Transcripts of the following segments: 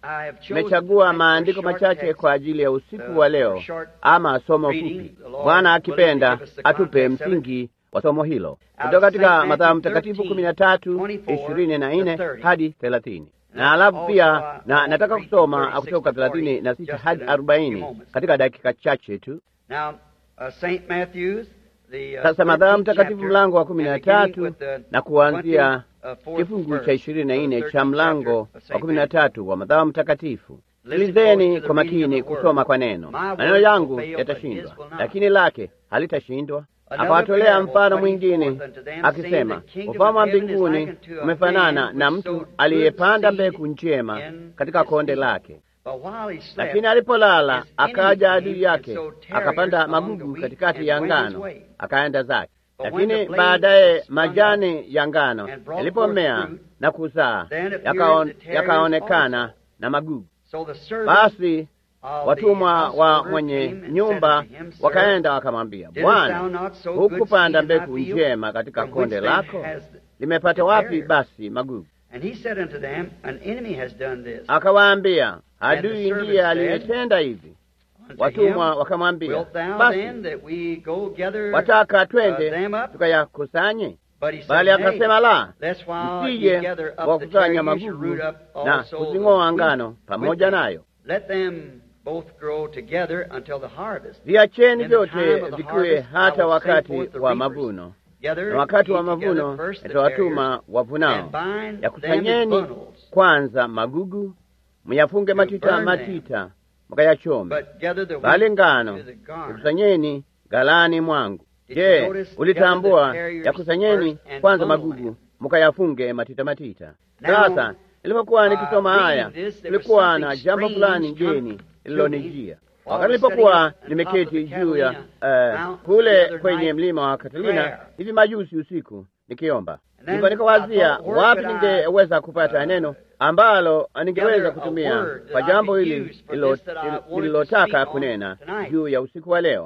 Nimechagua maandiko machache kwa ajili ya usiku wa leo, ama somo fupi. Bwana akipenda atupe msingi wa somo hilo kutoka katika Mathayo Mtakatifu kumi na tatu ishirini na nne hadi thelathini na alafu pia na nataka kusoma kutoka thelathini na sita hadi arobaini katika dakika chache tu. Sasa Mathayo Mtakatifu mlango wa kumi na tatu na kuanzia kifungu cha ishirini na nne cha mlango wa kumi na tatu wa Mathayo Mtakatifu. Sikilizeni kwa makini kusoma kwa neno. Maneno yangu yatashindwa, lakini lake halitashindwa. Akawatolea mfano mwingine akisema, ufalme wa mbinguni umefanana na mtu aliyepanda mbegu njema katika konde lake. Lakini alipolala, akaja adui yake akapanda magugu katikati ya ngano, akaenda zake. Lakini baadaye majani ya ngano yalipomea na kuzaa, yakaonekana na magugu. Basi watumwa wa mwenye nyumba wakaenda wakamwambia, Bwana, hukupanda mbegu njema katika konde lako? Limepata wapi basi magugu? Akawaambia, adui ndiye aliyetenda hivi. Watumwa wakamwambia, basi wataka twende tukayakusanye? Bali akasema, la, msije wakusanya magugu na kuzing'oa ngano pamoja nayo viacheni vyote vikiwe hata wakati wa mavuno. Na wakati wa mavuno yatawatuma wavunao. Yakusanyeni kwanza magugu, myafunge matita matita, mkayachome, bali ngano yakusanyeni ghalani mwangu. Je, ulitambua? Yakusanyeni kwanza magugu, mkayafunge matita matita. Sasa nilipokuwa nikisoma haya, tulikuwa na jambo fulani ngeni lililonijia wakati nilipokuwa nimeketi juu ya uh, kule kwenye mlima wa Katalina hivi majuzi usiku nikiomba, ndipo nikawazia wapi ningeweza kupata neno ambalo ningeweza kutumia kwa jambo hili lililotaka kunena juu ya usiku wa leo.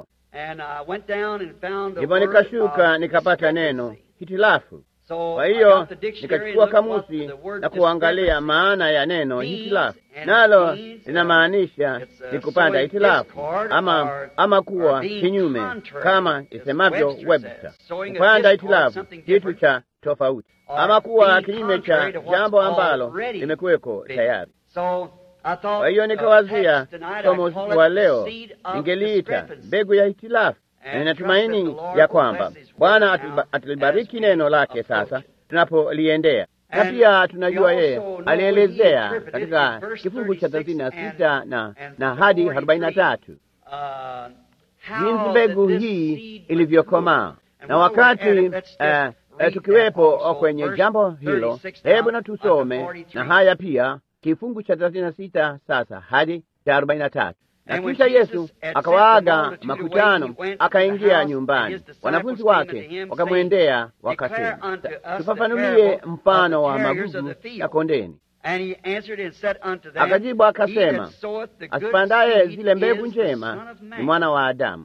Ndipo nikashuka nikapata neno hitilafu. Kwa hiyo nikachukua kamusi na kuangalia maana ya neno hitilafu, nalo linamaanisha ni kupanda hitilafu ama, ama kuwa kinyume, kama isemavyo Webster, kupanda hitilafu, kitu cha tofauti, ama kuwa kinyume cha jambo ambalo limekuweko tayari. Kwa hiyo nikawazia somo usiku wa leo ningeliita mbegu ya hitilafu na ninatumaini ya kwamba Bwana atalibariki neno lake sasa tunapoliendea, na pia tunajua yeye alielezea katika kifungu cha thelathini na sita na na hadi arobaini na tatu jinsi mbegu hii ilivyokomaa. Na wakati uh, uh, tukiwepo kwenye jambo hilo, hebu na tusome na haya pia kifungu cha thelathini na sita sasa hadi cha arobaini na tatu na kisha Yesu akawaaga makutano, akaingia nyumbani. Wanafunzi wake wakamwendea wakasema, tufafanulie mfano wa magugu ya kondeni. Akajibu akasema, asipandaye zile mbegu njema ni mwana wa Adamu,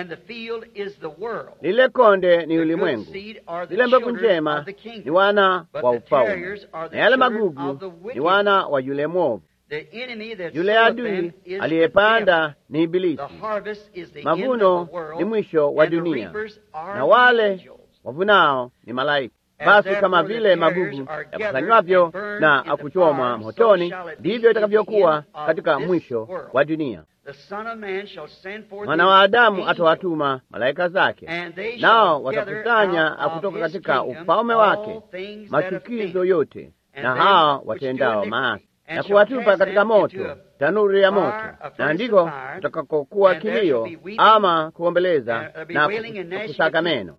lile konde ni ulimwengu, zile mbegu njema ni wana wa ufalme, na yale magugu ni wana wa yule mwovu. Yule adui aliyepanda ni Ibilisi. Mavuno ni mwisho wa dunia, na wale wavunao ni malaika. Basi kama vile magugu yakusanywavyo na akuchomwa motoni, ndivyo itakavyokuwa katika mwisho wa dunia. Mwana wa Adamu atawatuma malaika zake, nao watakusanya kutoka katika ufalme wake machukizo yote na hawa watendao maasi na kuwatupa katika moto, tanuru ya moto, na ndiko utakakokuwa kilio ama kuombeleza na kusaga meno.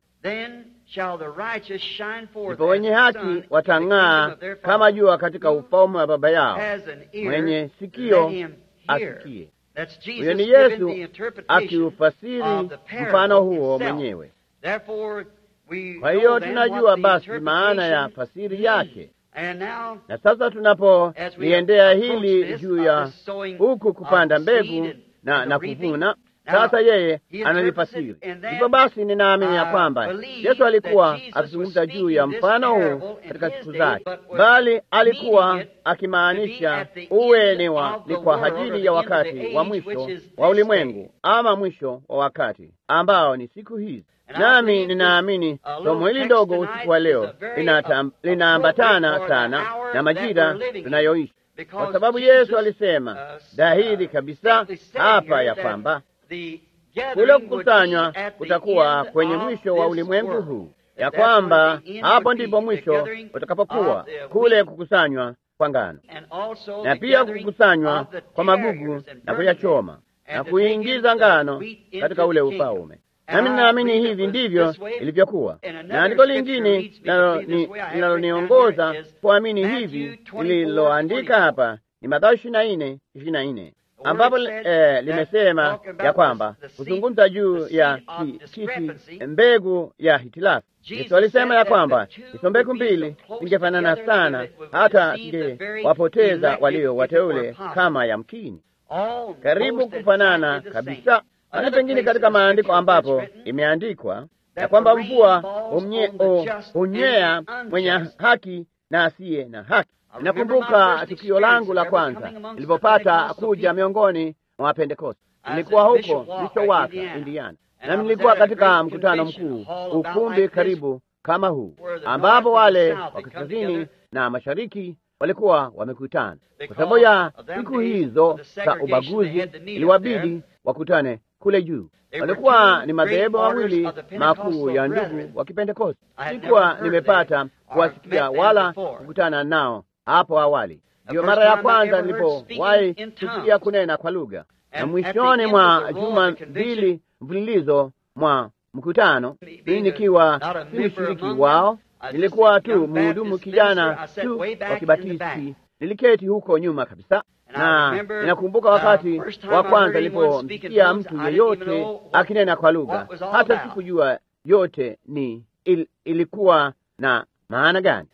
Ndipo wenye haki watang'aa kama jua katika ufalme wa Baba yao. Mwenye sikio asikie. Huyo ni Yesu akiufasiri mfano huo mwenyewe. Kwa hiyo tunajua basi maana ya fasiri yake. Na sasa tunapoliendea hili juu ya huku kupanda mbegu na, na kuvuna, Sasa yeye analifasiri. Hivyo basi, ninaamini ya kwamba Yesu alikuwa akizungumza juu ya mfano huu katika siku zake, bali alikuwa akimaanisha uwe ni, wa, ni kwa ajili ya wakati wa mwisho wa ulimwengu ama mwisho wa wakati ambao ni siku hizi. Nami ninaamini somo hili ndogo usiku wa leo linaambatana sana na majira tunayoishi, kwa sababu Yesu alisema dhahiri kabisa hapa ya kwamba kule kukusanywa kutakuwa kwenye mwisho wa ulimwengu huu, ya kwamba hapo ndipo mwisho utakapokuwa kule kukusanywa kwa ngano, na pia kukusanywa kwa magugu na kuyachoma na kuingiza ngano katika ule ufalme. Nami ninaamini hivi ndivyo ilivyokuwa, na andiko lingine linaloniongoza kuamini hivi lililoandika hapa ni Mathayo ishirini na nne ishirini na nne ambapo eh, limesema ya kwamba kuzungumza juu ya kiti mbegu ya hitilafu. Yesu alisema ya kwamba hizo mbegu mbili zingefanana sana, hata zingewapoteza walio wateule kama yamkini, karibu kufanana kabisa. Hata pengine katika maandiko ambapo imeandikwa ya kwamba mvua hunywea mwenye haki na asiye na haki. Nakumbuka tukio langu la kwanza nilipopata kuja miongoni mwa Wapentekoste. Nilikuwa huko Mishowaka, Indiana, na nilikuwa katika mkutano mkuu, ukumbi karibu kama huu, ambapo wale wa kaskazini na mashariki walikuwa wamekutana. Kwa sababu ya siku hizo za ubaguzi, iliwabidi wakutane kule juu. Walikuwa ni madhehebu mawili makuu ya ndugu wa Kipentekoste. Sikuwa nimepata kuwasikia wala kukutana nao hapo awali. Ndiyo mara ya kwanza nilipowahi kusikia kunena kwa lugha, na mwishoni mwa juma mbili mfululizo mwa mkutano, mimi nikiwa si mshiriki wao, nilikuwa tu mhudumu kijana tu wa Kibatisti. Niliketi huko nyuma kabisa, na ninakumbuka wakati wa kwanza nilipomsikia mtu yeyote akinena kwa lugha, hata sikujua yote ni il, ilikuwa na maana gani.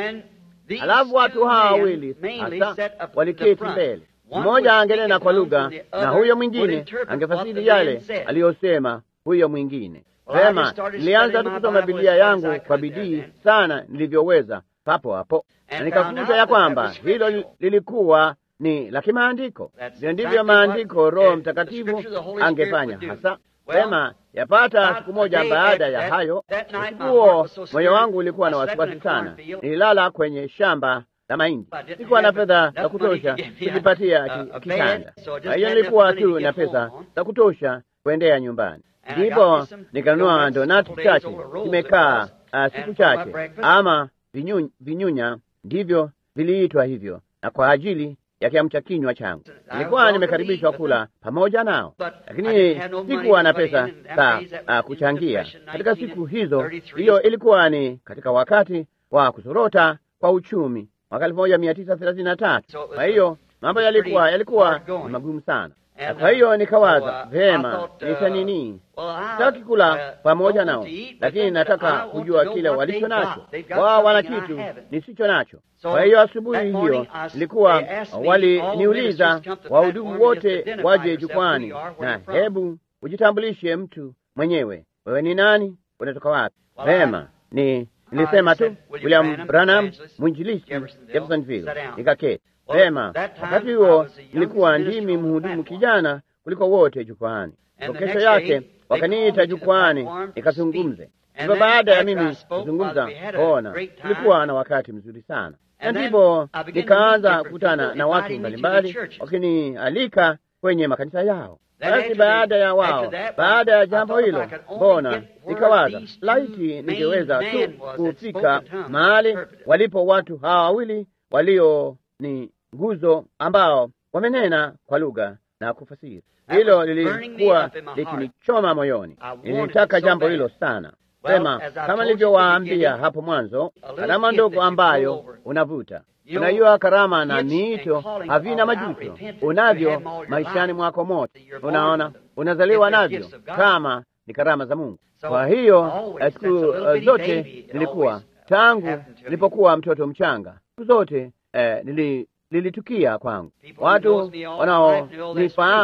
Halafu watu hawa wawili hasa waliketi mbele, mmoja angenena kwa lugha na huyo mwingine angefasiri yale aliyosema huyo mwingine. Vema, nilianza tu kusoma Biblia yangu kwa bidii sana nilivyoweza papo hapo, na nikakuta ya kwamba hilo lilikuwa ni la kimaandiko. Vyo ndivyo maandiko Roho Mtakatifu angefanya hasa. Vema, yapata siku moja baada ya hayo, usiku huo moyo wangu ulikuwa na wasiwasi sana. Nililala kwenye shamba la mahindi, sikuwa na fedha za kutosha kujipatia kitanda. Kwa hiyo nilikuwa tu na pesa za kutosha kuendea nyumbani. Ndipo nikanunua donati chache, zimekaa uh, siku chache, ama vinyunya, vinyunya ndivyo viliitwa hivyo, na kwa ajili ya kiamcha kinywa changu nilikuwa nimekaribishwa kula pamoja nao, lakini sikuwa na pesa za uh, kuchangia katika siku hizo. Hiyo ilikuwa ni katika wakati wa kusorota kwa uchumi mwaka elfu moja mia tisa thelathini na tatu. Kwa hiyo mambo yalikuwa yalikuwa ni magumu sana. Kwa hiyo nikawaza vema, nita nini, sitaki kula pamoja nao, lakini nataka kujua kile walicho nacho. Wao wana kitu nisicho nacho. Kwa hiyo asubuhi hiyo nilikuwa waliniuliza wahudumu wote waje jukwani, na hebu ujitambulishe mtu mwenyewe, wewe ni nani, unatoka wapi? Vema, ni nilisema tu William Branham, mwinjilisti Jeffersonville. Nikaketi vema. Wakati huo nilikuwa ndimi mhudumu kijana kuliko wote jukwani. Kesho yake wakaniita jukwani nikazungumze. Hivyo baada ya mimi kuzungumza, ona, tulikuwa na wakati mzuri sana, na ndipo nikaanza kukutana na watu mbalimbali wakinialika kwenye makanisa yao. Basi baada ya wao, baada ya jambo hilo, mbona nikawaza laiti ningeweza tu kufika mahali walipo watu hawa wawili walio ni nguzo ambao wamenena kwa lugha na kufasiri. Hilo lilikuwa likinichoma moyoni, nilitaka jambo hilo sana. Sema kama nilivyowaambia hapo mwanzo, karama ndogo ambayo unavuta Unajua, karama na miito havina majuto, unavyo maishani mwako mote. Unaona, unazaliwa navyo kama ni karama za Mungu. Kwa hiyo siku uh, zote nilikuwa tangu nilipokuwa mtoto mchanga, siku zote eh, nili, lilitukia kwangu. Watu wanaonifahamu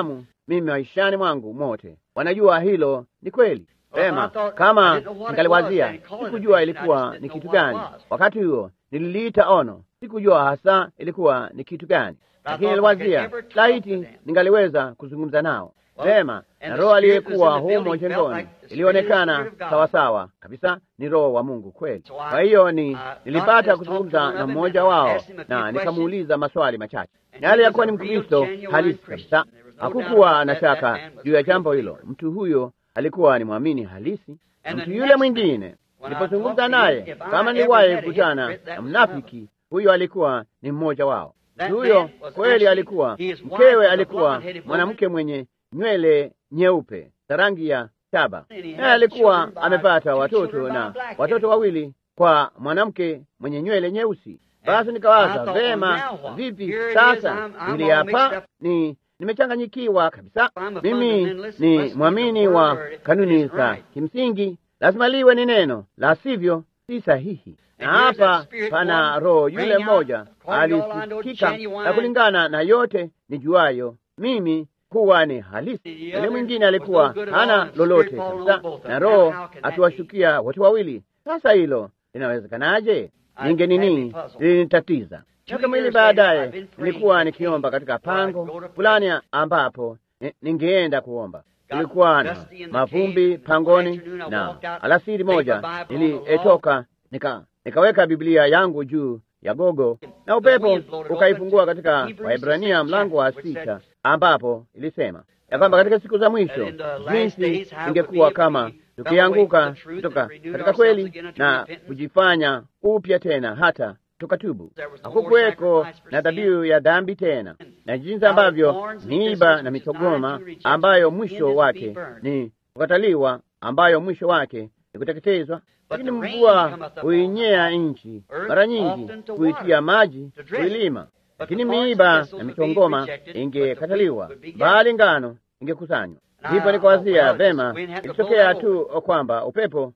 mimi maishani mwangu mote. Wanajua hilo ni kweli. Sema kama ningaliwazia, sikujua ilikuwa ni kitu gani wakati huo. Nililiita ono, sikujua hasa ilikuwa ni kitu gani, lakini niliwazia laiti ningaliweza kuzungumza nao vema. Na roho aliyekuwa humo jengoni ilionekana sawasawa kabisa, ni roho wa Mungu kweli. Kwa hiyo ni nilipata kuzungumza na mmoja wao na nikamuuliza maswali machache, yale yakuwa ni Mkristo halisi kabisa. Hakukuwa na shaka juu ya jambo hilo. Mtu huyo alikuwa ni mwamini halisi. Na mtu yule mwingine nilipozungumza naye, kama niliwahi kukutana na mnafiki, huyo alikuwa ni mmoja wao. Mtu huyo kweli alikuwa mkewe, alikuwa mwanamke mwenye nywele nyeupe za rangi ya shaba, naye alikuwa amepata watoto na watoto wawili kwa mwanamke mwenye nywele nyeusi. Basi nikawaza vema, vipi sasa? Ili hapa ni nimechanganyikiwa kabisa. Mimi ni mwamini wa kanuni za kimsingi, lazima liwe ni neno, la sivyo si sahihi. Na hapa pana roho yule mmoja alisikika, na kulingana na yote nijuayo mimi kuwa ni halisi. Yule mwingine alikuwa hana lolote kabisa, na roho akiwashukia watu wawili. Sasa hilo linawezekanaje? Ninge nini lilinitatiza. Miaka miwili baadaye nilikuwa nikiomba katika pango fulani ambapo ningeenda kuomba. Ilikuwa na mavumbi pangoni, na alasiri moja nilitoka nika nikaweka Biblia yangu juu ya gogo, na upepo ukaifungua katika Waebrania mlango wa sita, ambapo ilisema ya kwamba katika siku za mwisho jinsi ingekuwa kama tukianguka kutoka katika kweli na kujifanya upya tena hata tukatubu. Hakukuweko na dhabihu ya dhambi tena, na jinsi ambavyo miiba na mitogoma ambayo mwisho wake ni kukataliwa, ambayo mwisho wake ni kuteketezwa. Lakini mvua huinyea nchi, mara nyingi huitia maji kuilima, lakini miiba na mitongoma ingekataliwa, bali ngano ingekusanywa. Ndipo nikawazia vema, ilitokea tu kwamba upepo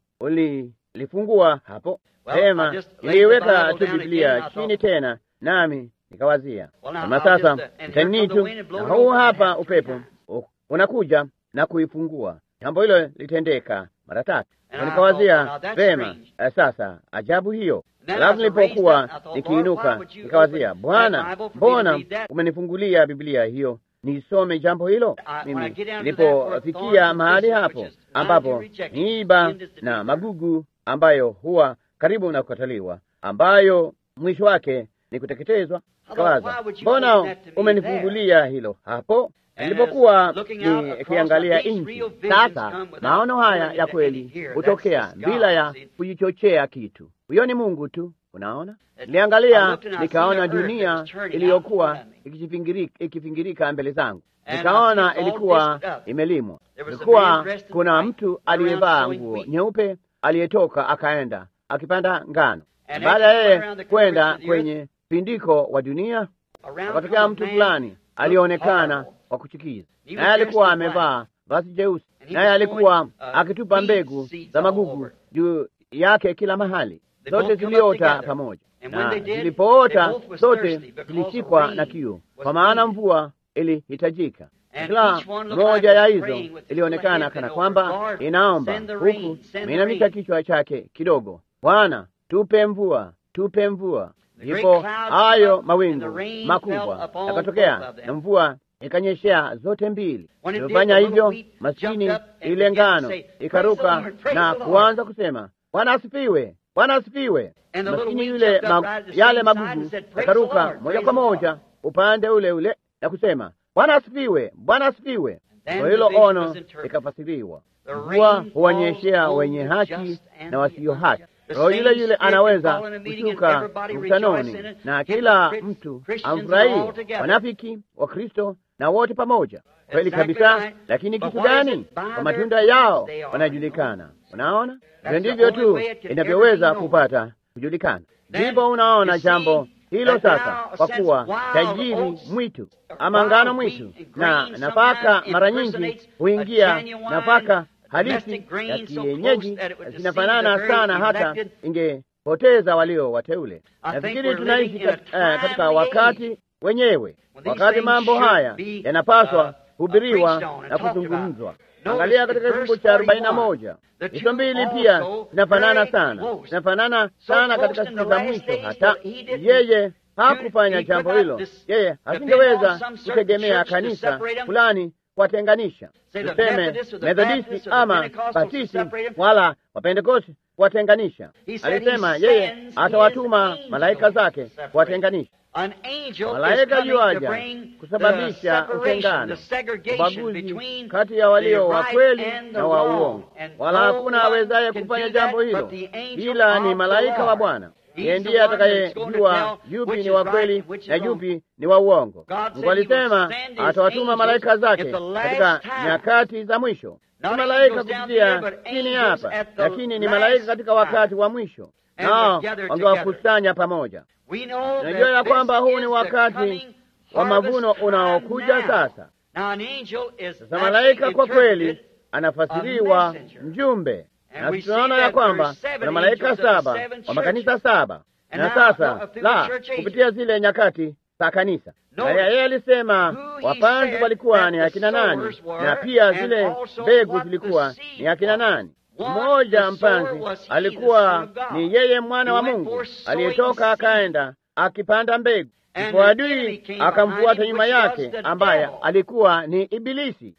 ulilifungua hapo Vema, iliweka tu Biblia chini tena, nami nikawazia kama sasa itanii tu, na huu hapa upepo unakuja na kuifungua. Jambo hilo litendeka mara tatu. Nikawazia vema, sasa ajabu hiyo. Alafu nilipokuwa nikiinuka, nikawazia Bwana, mbona umenifungulia Biblia hiyo nisome jambo hilo? Mimi nilipofikia mahali hapo ambapo miiba na magugu ambayo huwa karibu na kukataliwa, ambayo mwisho wake ni kuteketezwa. Kawaza, mbona umenifungulia hilo hapo nilipokuwa nikiangalia nchi? Sasa maono haya ya kweli hutokea bila ya kujichochea kitu. Huyo ni Mungu tu. Unaona, niliangalia nikaona dunia iliyokuwa ikifingirika mbele zangu, nikaona ilikuwa imelimwa. Ilikuwa kuna mtu aliyevaa nguo nyeupe aliyetoka akaenda akipanda ngano. Baada ya yeye kwenda kwenye pindiko wa dunia, akatokea mtu fulani alionekana wa kuchukiza, naye alikuwa amevaa vazi jeusi, naye alikuwa akitupa mbegu za magugu juu yake kila mahali. Zote ziliota pamoja, na zilipoota zote zilishikwa na kiu, kwa maana mvua ilihitajika. Kila moja ya hizo ilionekana kana kwamba inaomba, huku ameinamisha kichwa chake kidogo, Bwana, tupe mvua, tupe mvua. Ndipo hayo mawingu makubwa yakatokea na mvua ikanyeshea zote mbili. Ilifanya hivyo, maskini ile ngano ikaruka na kuanza kusema, Bwana asifiwe, Bwana asifiwe. Maskini yule ma, yale magugu yakaruka moja kwa moja upande ule ule na kusema, Bwana asifiwe, Bwana asifiwe. Kwa hilo ono likafasiriwa, mvua huwanyeshea wenye haki na wasio haki. Roho yule yule anaweza kushuka mkutanoni na kila mtu amfurahie, wanafiki, Wakristo na wote pamoja. Kweli kabisa. Lakini kitu gani? Kwa matunda yao wanajulikana. Unaona, hivyo ndivyo tu inavyoweza kupata kujulikana. Ndipo unaona jambo hilo sasa, kwa kuwa tajiri mwitu ama ngano mwitu na nafaka mara nyingi huingia nafaka halisi ya kienyeji zinafanana sana, hata ingepoteza walio wateule. Nafikiri tunaishi kat, uh, katika wakati wenyewe, wakati mambo haya yanapaswa hubiriwa na kuzungumzwa. Angalia katika kifungu cha arobaini na moja hizo mbili pia zinafanana sana, zinafanana sana katika siku za mwisho. Hata yeye hakufanya jambo hilo, yeye hasingeweza kutegemea kanisa fulani kuwatenganisha, tuseme Methodisti ama Batisti wala Wapentekosti kuwatenganisha. Alisema yeye atawatuma malaika zake kuwatenganisha. Malaika yuaja kusababisha utengano, ubaguzi kati ya walio wa kweli na wa uongo, wala hakuna awezaye kufanya jambo hilo ila ni malaika wa Bwana. Yeye ndiye atakayejua yupi ni wa kweli na yupi ni wa uongo. Mungu alisema atawatuma malaika zake katika nyakati za mwisho. Si malaika kupitia chini hapa, lakini ni malaika katika wakati wa mwisho, nao wangewakusanya pamoja. Najua ya kwamba huu ni wakati wa mavuno unaokuja sasa. Sasa malaika kwa kweli anafasiriwa mjumbe na tunaona ya kwamba kuna malaika saba wa makanisa saba. Na sasa la kupitia zile nyakati za kanisa, na yeye alisema wapanzi walikuwa ni akina nani, na pia zile mbegu zilikuwa ni akina nani. Mmoja mpanzi alikuwa ni yeye mwana wa Mungu aliyetoka akaenda akipanda mbegu, ndipo adui akamfuata nyuma yake, ambaye alikuwa ni Ibilisi,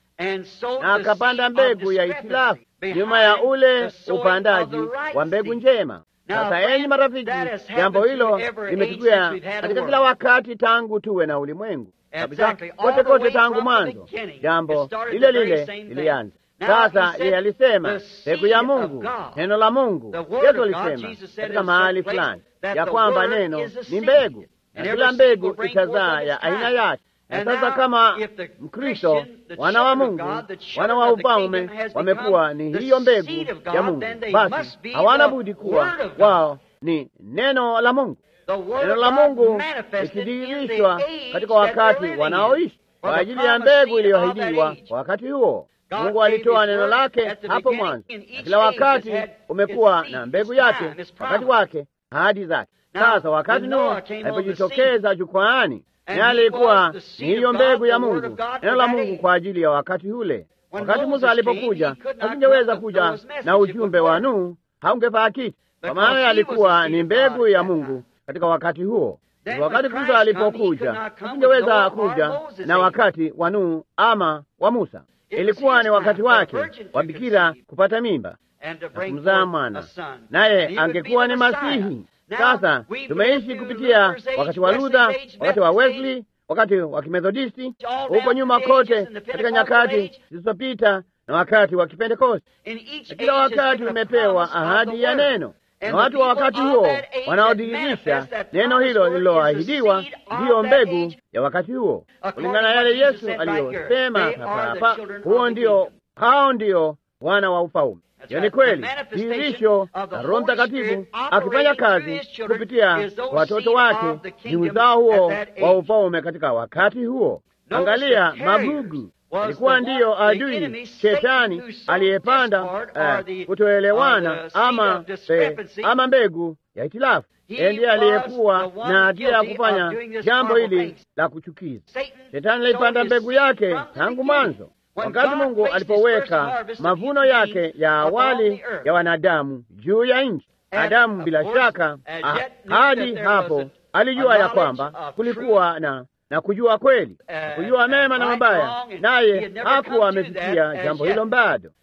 na akapanda mbegu ya itilafu nyuma ya ule upandaji wa mbegu njema. Sasa enyi marafiki, jambo hilo limetukia katika kila wakati tangu tuwe na ulimwengu kabisa, kote kote tangu mwanzo, jambo lile lile lilianza. Sasa yeye alisema mbegu ya Mungu, neno la Mungu. Yesu alisema katika mahali fulani ya kwamba neno ni mbegu na kila mbegu itazaa ya aina yake. Na sasa kama Mkristo, wana wa Mungu, wana wa ufalme wamekuwa ni hiyo mbegu ya Mungu, basi hawana budi kuwa wao ni neno la Mungu. Neno la Mungu likidhihirishwa katika wakati wanaoishi kwa ajili ya mbegu iliyoahidiwa kwa wakati huo. Mungu alitoa neno lake hapo mwanzo, na kila wakati umekuwa na mbegu yake, wakati wake, ahadi zake. Sasa wakati Nuhu alipojitokeza jukwaani naye alikuwa ni hiyo mbegu ya Mungu, neno la Mungu kwa ajili ya wakati ule. Wakati Musa alipokuja, hasingeweza kuja na ujumbe wa Nuhu, haungefaa kitu, kwa maana alikuwa ni mbegu ya Mungu katika wakati huo. Wakati Kristo alipokuja, hasingeweza kuja na wakati wa Nuhu ama wa Musa. Ilikuwa ni wakati wake wa bikira kupata mimba na kumzaa mwana, naye angekuwa ni Masihi. Sasa tumeishi kupitia wakati wa Luther, wakati wa Wesley, wakati wa Kimethodisti, huko nyuma kote katika nyakati zilizopita na wakati wa Kipentekosti. Na kila wakati umepewa ahadi ya neno, na watu wa wakati huo wanaodhihirisha neno hilo lililoahidiwa ndiyo mbegu ya wakati huo, kulingana na yale Yesu aliyosema hapa hapa. Huo ndio, hao ndio wana wa ufalme. Hiyo ni kweli, dhihirisho la Roho Mtakatifu akifanya kazi kupitia watoto wake ni uzao huo wa ufalme katika wakati huo. Angalia, magugu ilikuwa ndiyo adui shetani aliyepanda uh, kutoelewana ama, ama mbegu ya itilafu. Yeye ndiye aliyekuwa na hatia ya kufanya jambo hili la kuchukiza. Shetani alipanda mbegu yake tangu mwanzo wakati Mungu alipoweka mavuno yake ya awali ya wanadamu juu ya nchi. Adamu bila shaka ah, hadi hapo alijua ya kwamba kulikuwa na na kujua kweli, kujua mema na mabaya, naye hakuwa amefikia jambo hilo bado.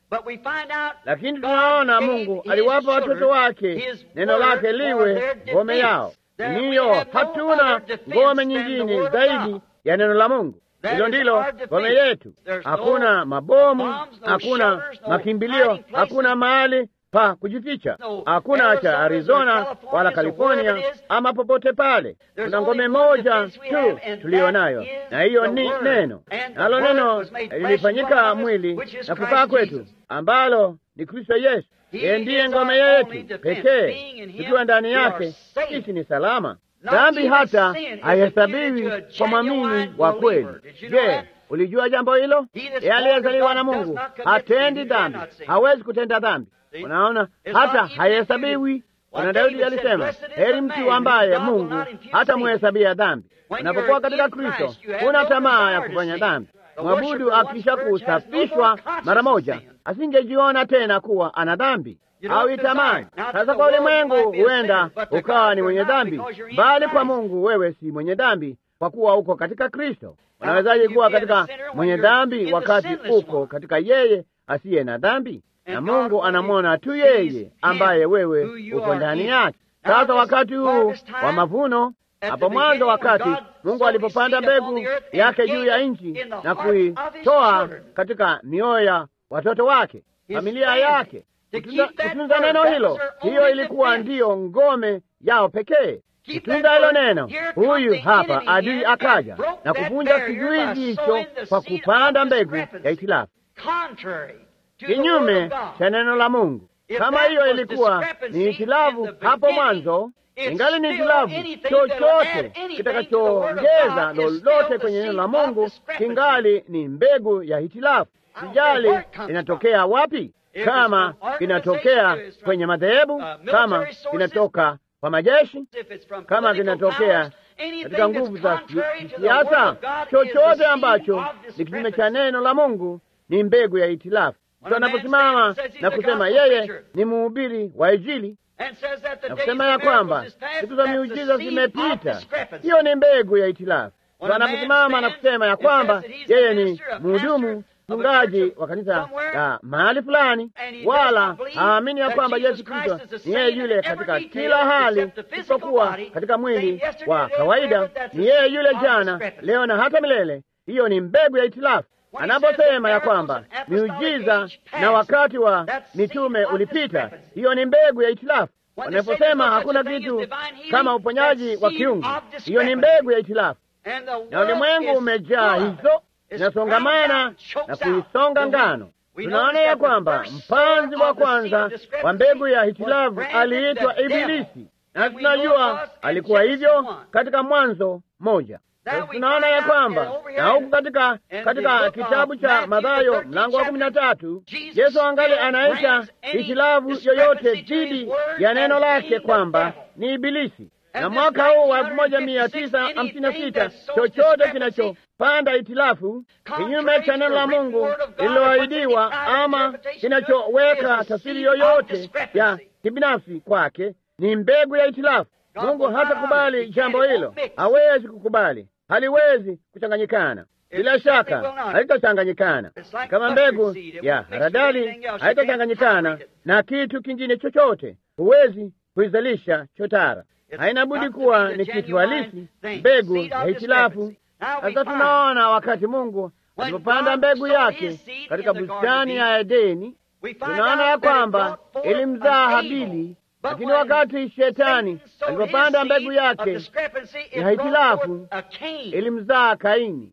Lakini tunaona Mungu aliwapa watoto wake neno lake liwe ngome yao. Niyo, hatuna ngome nyingine zaidi ya neno la Mungu. Hilo ndilo ngome yetu. Hakuna mabomu, hakuna makimbilio, hakuna mahali pa kujificha, hakuna cha Arizona wala California ama popote pale. Kuna ngome moja tu tuliyo nayo, na hiyo ni neno, nalo neno lilifanyika mwili na kukaa kwetu, ambalo ni Kristo Yesu. Yeye ndiye ngome yetu pekee. Tukiwa ndani yake, sisi ni salama. Dhambi hata haihesabiwi kwa mwamini wa kweli. Je, ulijua jambo hilo? Yeye aliyezaliwa na Mungu hatendi dhambi, hawezi kutenda dhambi. Unaona, hata haihesabiwi. Na Daudi alisema, heri mtu ambaye Mungu hata muhesabia dhambi. Unapokuwa katika Kristo, huna tamaa ya kufanya dhambi. mwabudu akisha kusafishwa mara moja asingejiona tena kuwa ana dhambi au itamani. Sasa kwa ulimwengu huenda ukawa ni mwenye dhambi, bali kwa Mungu wewe si mwenye dhambi, kwa kuwa uko katika Kristo. Unawezaje kuwa katika mwenye dhambi wakati uko katika yeye asiye na dhambi? Na Mungu anamwona tu yeye ambaye wewe uko ndani yake. Sasa wakati huu wa mavuno, hapo mwanzo, wakati Mungu alipopanda mbegu yake juu ya nchi na kuitoa katika mioyo ya watoto wake, familia yake kutunza neno hilo, hiyo ilikuwa ndiyo ngome yao pekee. Kutunza hilo neno, huyu hapa adui akaja na kuvunja kizuizi hicho kwa kupanda mbegu ya itilafu kinyume cha neno la Mungu. Kama hiyo ilikuwa ni itilafu hapo mwanzo, ingali ni itilafu, chochote kitakachoongeza lolote kwenye neno la Mungu kingali ni mbegu ya itilafu. Sijali inatokea wapi kama kinatokea kwenye madhehebu, kama kinatoka kwa majeshi, kama kinatokea katika nguvu za kisiasa, chochote ambacho ni kinyume cha neno la Mungu ni mbegu ya itilafu. Mtu anaposimama na kusema yeye ni mhubiri wa Injili na kusema ya kwamba siku za miujiza zimepita, hiyo ni mbegu ya itilafu. Mtu anaposimama na kusema ya kwamba yeye ni mhudumu mchungaji wa kanisa la mahali fulani, wala haamini ya kwamba Yesu Kristo ni yeye yule katika kila hali, isipokuwa katika mwili wa kawaida. Ni yeye yule jana, leo na hata milele. Hiyo ni mbegu ya itilafu. Anaposema ya kwamba miujiza na wakati wa mitume ulipita, hiyo ni mbegu ya itilafu. Wanaposema hakuna kitu kama uponyaji wa kiungu, hiyo ni mbegu ya itilafu, na ulimwengu umejaa hizo inasongamana na kuisonga ngano. Tunaona ya kwamba mpanzi wa kwanza wa mbegu ya hitilafu aliitwa Ibilisi, na tunajua alikuwa hivyo katika Mwanzo moja. Tunaona ya kwamba na huku katika katika kitabu cha Mathayo mlango wa kumi na tatu Yesu angali anaita hitilafu yoyote dhidi ya neno lake kwamba ni Ibilisi na mwaka huu wa elfu moja mia tisa hamsini na sita chochote kinachopanda itilafu kinyume cha neno la Mungu lililoahidiwa ama kinachoweka tafsiri yoyote ya kibinafsi kwake ni mbegu ya itilafu. Mungu hatakubali jambo hilo, hawezi kukubali, haliwezi kuchanganyikana. Bila shaka haitachanganyikana kama mbegu ya haradali haitachanganyikana na kitu kingine chochote. Huwezi kuizalisha chotara haina budi kuwa ni kitu halisi, mbegu ya hitilafu. Sasa tunaona wakati Mungu alipopanda mbegu yake katika bustani ya Edeni, tunaona ya kwamba ilimzaa Habili, lakini wakati Shetani alipopanda mbegu yake ya hitilafu ilimzaa Kaini.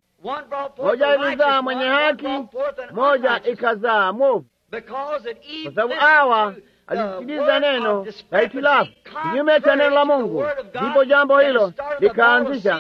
Moja ilizaa mwenye haki, moja ikazaa mwovu, kwa sababu Hawa alisikiliza neno la hitilafu kinyume cha neno la Mungu, ndipo jambo hilo likaanzisha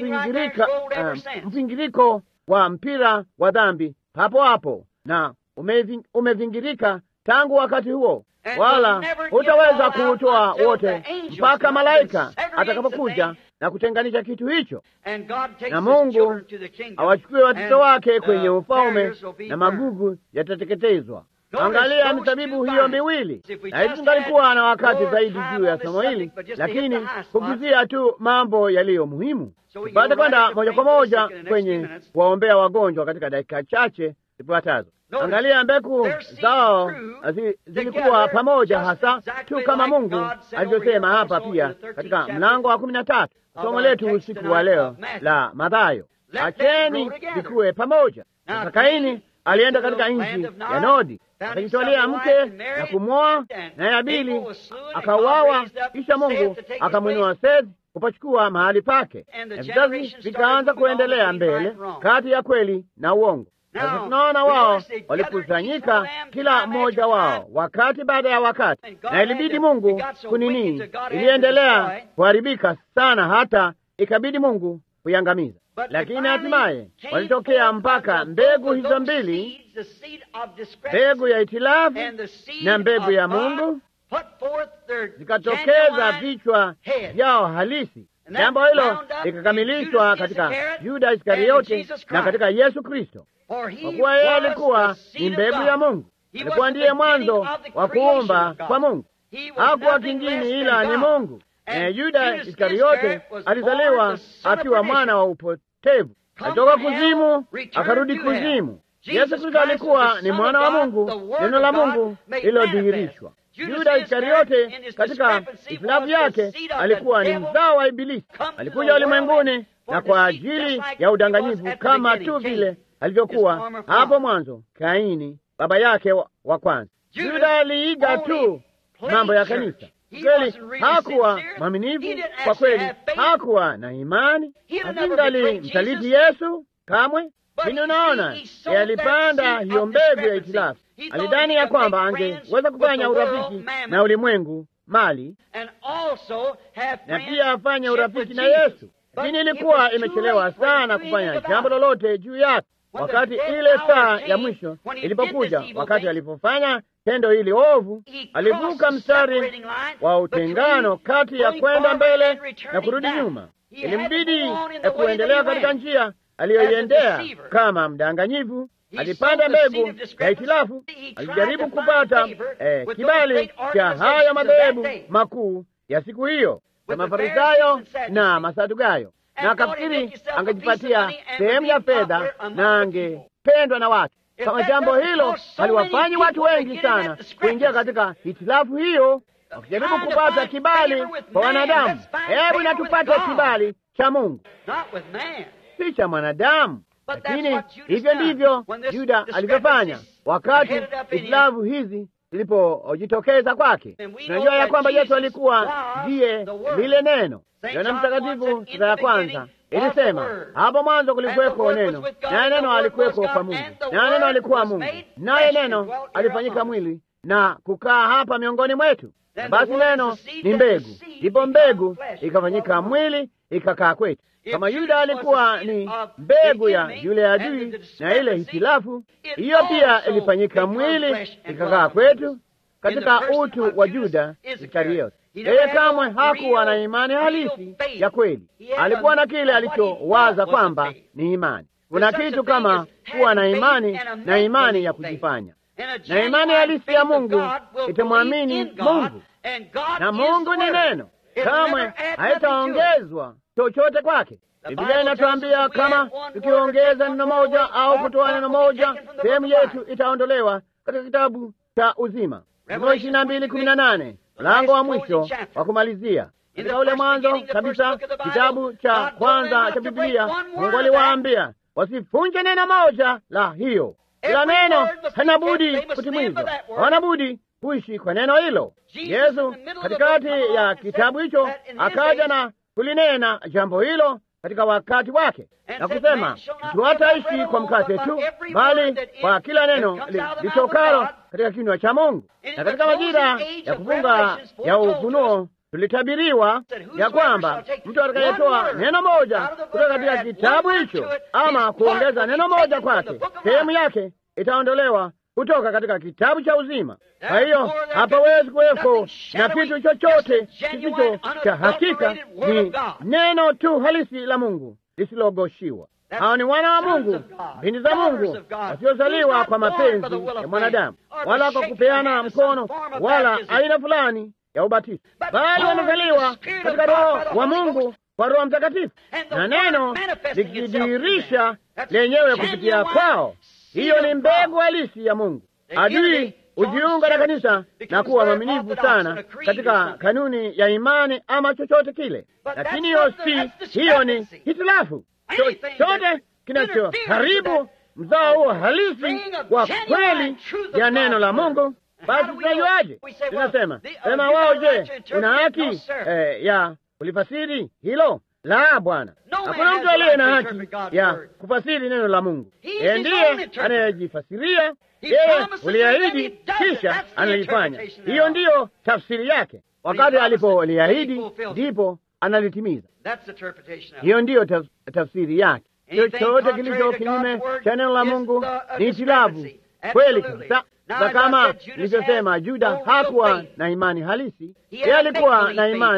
mvingiriko wa mpira wa dhambi hapo hapo, na umevingirika tangu wakati huo, wala hutaweza kuutoa wote mpaka malaika atakapokuja na kutenganisha kitu hicho, na Mungu awachukue watoto wake kwenye ufalme, na magugu yatateketezwa. Angalia mizabibu hiyo miwili, na hivi tungalikuwa na wakati zaidi juu ya somo hili, lakini kuguzia tu mambo yaliyo muhimu, tupate kwenda moja kwa moja kwenye kuwaombea wagonjwa katika dakika chache zifuatazo. Angalia, mbegu zao zilikuwa pamoja hasa tu kama Mungu alivyosema hapa pia katika mlango wa kumi na tatu somo letu usiku wa leo la Mathayo, acheni vikuwe pamoja. Sasa Kaini alienda katika nchi ya Nodi akajitwalia mke na kumwoa, naye Abili akauawa. Kisha Mungu akamwinua Sethi kupachukua mahali pake, na vizazi vikaanza kuendelea mbele kati ya kweli na uongo. Sasa tunaona wao walikusanyika, kila mmoja wao wakati baada ya wakati, na ilibidi Mungu kunini, iliendelea kuharibika sana, hata ikabidi Mungu kuiangamiza lakini hatimaye walitokea mpaka mbegu hizo mbili, mbegu ya itilafu na mbegu ya Mungu, zikatokeza vichwa vyao halisi. Jambo hilo likakamilishwa katika Yuda Iskariote na katika Yesu Kristo, kwa kuwa yeye alikuwa ni mbegu ya Mungu, alikuwa ndiye mwanzo wa kuumba kwa Mungu, hakuwa kingine ila ni Mungu. Na Yuda Iskariote alizaliwa akiwa mwana wa upotevu, alitoka kuzimu akarudi kuzimu. Yesu Kristo alikuwa ni mwana wa Mungu, neno la Mungu lililodhihirishwa. Yuda Iskariote katika hitilafu yake alikuwa ni mzao wa Ibilisi. Alikuja ulimwenguni na kwa ajili ya udanganyifu, kama tu vile alivyokuwa hapo mwanzo Kaini baba yake wa, wa kwanza. Yuda aliiga tu mambo ya kanisa. Kweli hakuwa mwaminifu, kwa kweli hakuwa na imani, asingali msaliti Yesu kamwe. Lakini unaona, alipanda hiyo mbegu ya itilafu. Alidhani ya kwamba angeweza kufanya urafiki na ulimwengu mali na pia afanye urafiki na Yesu, lakini ilikuwa imechelewa sana kufanya jambo lolote juu yake. Wakati ile saa ya mwisho ilipokuja, wakati alipofanya tendo hili ovu, alivuka mstari wa utengano kati ya kwenda mbele na kurudi nyuma. Ilimbidi ya kuendelea katika njia aliyoiendea kama mdanganyivu. Alipanda mbegu ya hitilafu, alijaribu kupata eh, kibali cha haya madhehebu makuu ya siku hiyo ya Mafarisayo na Masadukayo, na akafikiri angejipatia sehemu ya fedha na angependwa na watu. Kama jambo hilo haliwafanyi watu wengi sana kuingia katika hitilafu hiyo, wakijaribu kupata kibali kwa wanadamu. Hebu natupate kibali cha Mungu, si cha mwanadamu. Lakini hivyo ndivyo Yuda alivyofanya wakati hitilafu hizi zilipojitokeza kwake. Tunajua ya kwamba Yesu alikuwa ndiye lile neno. Yohana Mtakatifu sura ya kwanza ilisema, hapo mwanzo kulikuweko neno, naye neno alikuweko kwa Mungu, naye neno alikuwa Mungu, naye neno alifanyika mwili na kukaa hapa miongoni mwetu. Na basi neno ni mbegu, ndipo mbegu ikafanyika mwili ikakaa kwetu. Kama Yuda alikuwa ni mbegu ya yule adui na ile hitilafu, hiyo pia ilifanyika mwili ikakaa kwetu katika utu wa Juda Iskariote. Yeye kamwe hakuwa na imani halisi ya kweli. Alikuwa na kile alichowaza kwamba ni imani. Kuna kitu kama kuwa na imani na imani ya kujifanya, na imani halisi ya Mungu itamwamini Mungu, na Mungu ni neno, kamwe haitaongezwa chochote kwake. Biblia inatuambia kama tukiongeza neno moja au kutoa neno moja, sehemu yetu itaondolewa katika kitabu cha uzima. Ufunuo ishirini na mbili kumi na nane mlango wa mwisho wa kumalizia katika ule mwanzo kabisa, kitabu cha kwanza cha Biblia. Mungu aliwaambia wasifunje neno moja la hiyo, kila neno hana budi kutimizwa, hawana budi kuishi kwa neno hilo. Yesu katikati ya kitabu hicho akaja na kulinena jambo hilo katika wakati wake na kusema, mtu hataishi kwa mkate tu, bali kwa kila neno litokalo katika kinywa cha Mungu. Na katika majira ya kufunga ya Ufunuo tulitabiriwa ya kwamba mtu atakayetoa neno moja kutoka katika kitabu hicho ama kuongeza neno moja kwake, sehemu yake itaondolewa kutoka katika kitabu cha uzima. Kwa hiyo hapawezi kuweko na kitu chochote kisicho cha hakika, ni neno tu halisi la Mungu lisilogoshiwa. Hao ni wana wa Mungu, binti za Mungu, wasiozaliwa kwa mapenzi ya mwanadamu wala kwa kupeana mkono wala aina fulani ya ubatizo, bali wamezaliwa katika Roho wa Mungu kwa Roho Mtakatifu, na neno likijidhihirisha lenyewe kupitia kwao. Hiyo ni mbegu halisi ya Mungu. Adui hujiunga na kanisa na kuwa mwaminifu sana katika kanuni ya imani ama chochote kile, lakini hiyo si, hiyo ni hitilafu. Chochote kinachoharibu mzao huo halisi wa kweli ya neno la Mungu, basi tunajuaje? Tunasema sema wao, je, una haki eh, ya kulifasiri hilo? La, Bwana, hakuna mtu aliye na haki ya kufasiri neno la Mungu. Yeye ndiye anayejifasiria. Yeye uliahidi, kisha analifanya. Hiyo ndiyo tafsiri yake. Wakati alipoliahidi, ndipo analitimiza. Hiyo ndiyo taf tafsiri yake. Chochote kilicho kinyume cha neno la Mungu ni hitilafu kweli kabisa. Na kama nilivyosema, Juda hakuwa na imani halisi. Yeye alikuwa na imani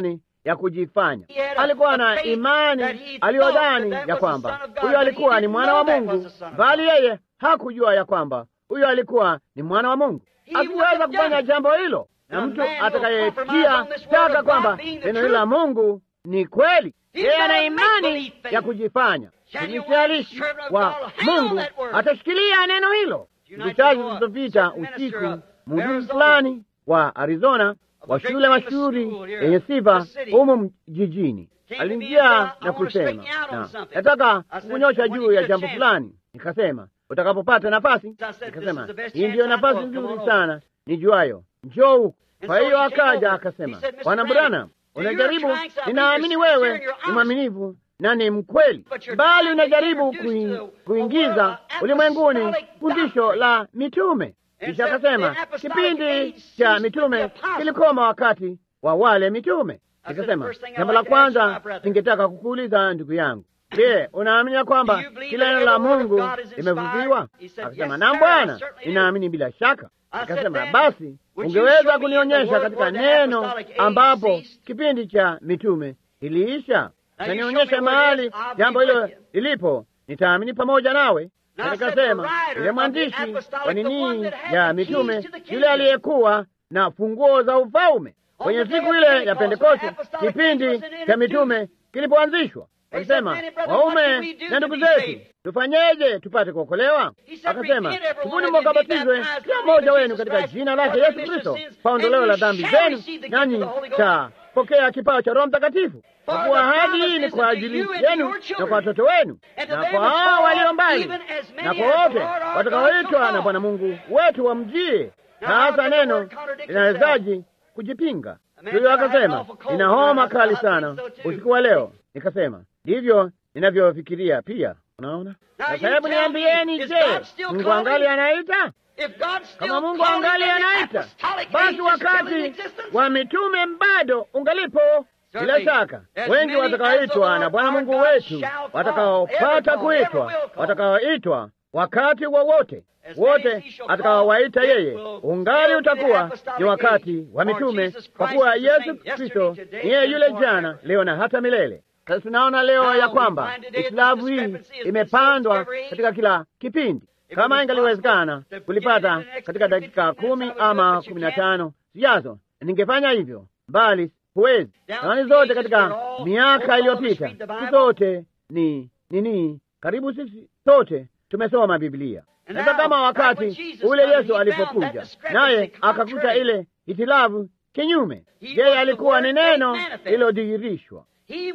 ya kujifanya. Alikuwa na imani aliyodhani ya kwamba huyo alikuwa ni mwana wa Mungu, bali yeye hakujua ya kwamba huyo alikuwa ni mwana wa Mungu. Hakuweza kufanya jambo hilo, na mtu atakayetia shaka kwamba neno hilo la Mungu ni kweli, yeye ana imani ya kujifanya. Mtumishi wa Mungu atashikilia neno hilo. Siku chache zilizopita usiku, mhudumu fulani wa Arizona wa shule mashuhuri yenye sifa humu jijini aliingia na kusema, na nataka kukunyosha juu ya jambo fulani. Nikasema, utakapopata nafasi. Nikasema, hii ndiyo nafasi nzuri sana nijuayo, njoo huku. Kwa hiyo akaja akasema, Bwana Branham, unajaribu, ninaamini wewe ni mwaminifu na ni mkweli, bali unajaribu kui, kuingiza ulimwenguni fundisho la mitume. Kisha akasema kipindi cha mitume kilikoma wakati wa wale mitume. Nikasema jambo la kwanza ningetaka kukuuliza ndugu yangu, je, unaamini ya kwamba kila neno la Mungu limefufuliwa? Akasema naam Bwana, ninaamini bila shaka. Akasema basi, ungeweza kunionyesha katika neno ambapo kipindi cha mitume iliisha na nionyeshe mahali jambo hilo lilipo, nitaamini pamoja nawe. Na nikasema yule mwandishi wa nini ya mitume, yule aliyekuwa na funguo za ufalme kwenye siku ile ya Pentekoste, kipindi cha mitume kilipoanzishwa, alisema waume na ndugu zetu, tufanyeje tupate kuokolewa? Akasema tubuni mkabatizwe kila mmoja wenu katika jina lake Yesu Kristo kwa ondoleo la dhambi zenu, nanyi tapokea kipawa cha Roho Mtakatifu kwa kuwa ahadi hii ni kwa ajili yenu na kwa watoto wenu na kwa hao walio mbali na kwa wote watakaoitwa na Bwana Mungu wetu wamjie. Na hasa neno linawezaji kujipinga? Huyo akasema nina homa kali sana usiku wa leo. Nikasema ndivyo ninavyofikiria pia. Unaona, sasa hebu niambieni, je, Mungu angali anaita? Kama Mungu angali anaita, basi wakati wa mitume bado ungalipo bila shaka wengi watakaoitwa na Bwana Mungu wetu, watakaopata kuitwa, watakaoitwa wakati wowote wote atakaowaita yeye, ungali utakuwa ni wakati wa mitume, kwa kuwa Yesu Kristo ni yeye yule jana, leo na hata milele. Sasa tunaona leo ya kwamba hitilafu hii imepandwa katika kila kipindi. Kama ingaliwezekana kulipata katika dakika kumi ama kumi na tano zijazo, ningefanya hivyo, bali huwezi. Zamani zote katika miaka iliyopita, si zote ni nini, karibu sisi sote tumesoma Biblia. Sasa kama wakati ule Yesu alipokuja naye akakuta ile hitilafu kinyume, yeye alikuwa ni neno lililodhihirishwa,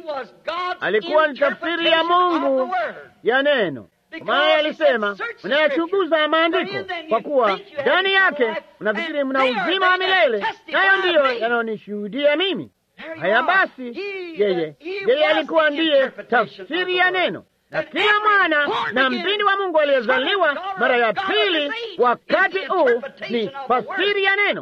alikuwa ni tafsiri ya Mungu ya neno. Maana alisema mnayachunguza maandiko kwa kuwa ndani yake mnafikiri mna uzima wa milele, nayo ndiyo yanayonishuhudia mimi. Haya basi, yeye yeye alikuwa ndiye tafsiri ya neno, na kila mwana na mpindi wa Mungu aliyezaliwa mara ya pili wakati huu ni tafsiri ya neno.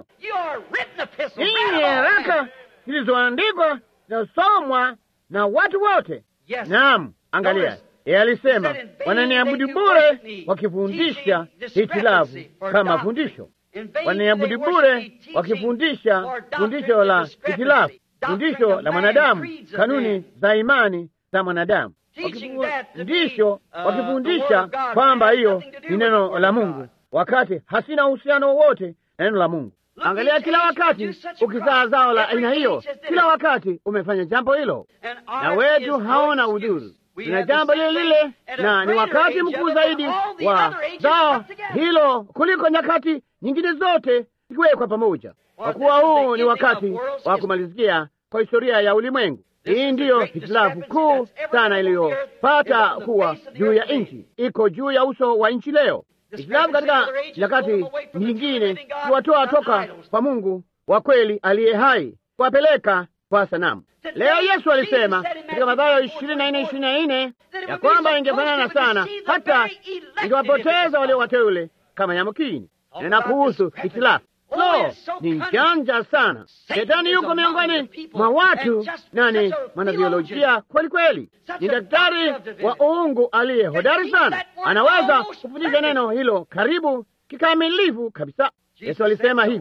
Hii ni haraka zilizoandikwa zinasomwa na watu wote. Naam, angalia yeye alisema wananiabudu bure wakifundisha hitilafu kama fundisho, wananiabudu bure wakifundisha fundisho la hitilafu, fundisho la mwanadamu, kanuni za imani za mwanadamu, wakifundisho wakifundisha kwamba hiyo ni neno la Mungu, wakati hasina uhusiano wowote na neno la Mungu. Angalia, kila wakati ukizaa zao la aina hiyo, kila wakati umefanya jambo hilo, na wetu haona udhuru tuna jambo lile lile, na ni wakati mkuu zaidi wa zao hilo kuliko nyakati nyingine zote ikiwekwa pamoja, kwa kuwa huu ni wakati wa kumalizikia kwa historia ya ulimwengu. Hii ndiyo hitilafu kuu sana iliyopata kuwa juu ya nchi, iko juu ya uso wa nchi leo. Hitilafu katika nyakati nyingine kuwatoa toka kwa Mungu wa kweli aliye hai, kuwapeleka kwa sanamu. Leo Yesu alisema katika Mathayo ishirini na nne ishirini na nne ya kwamba ingefanana sana hata ingewapoteza walio wateule kama yamkini. Nena kuhusu hitilafu, lo, ni njanja sana. Shetani yuko miongoni mwa watu na ni mwanabiolojia kweli kweli, ni daktari wa uungu aliye hodari sana, anaweza kufundisha neno hilo karibu kikamilifu kabisa. Yesu alisema hivyo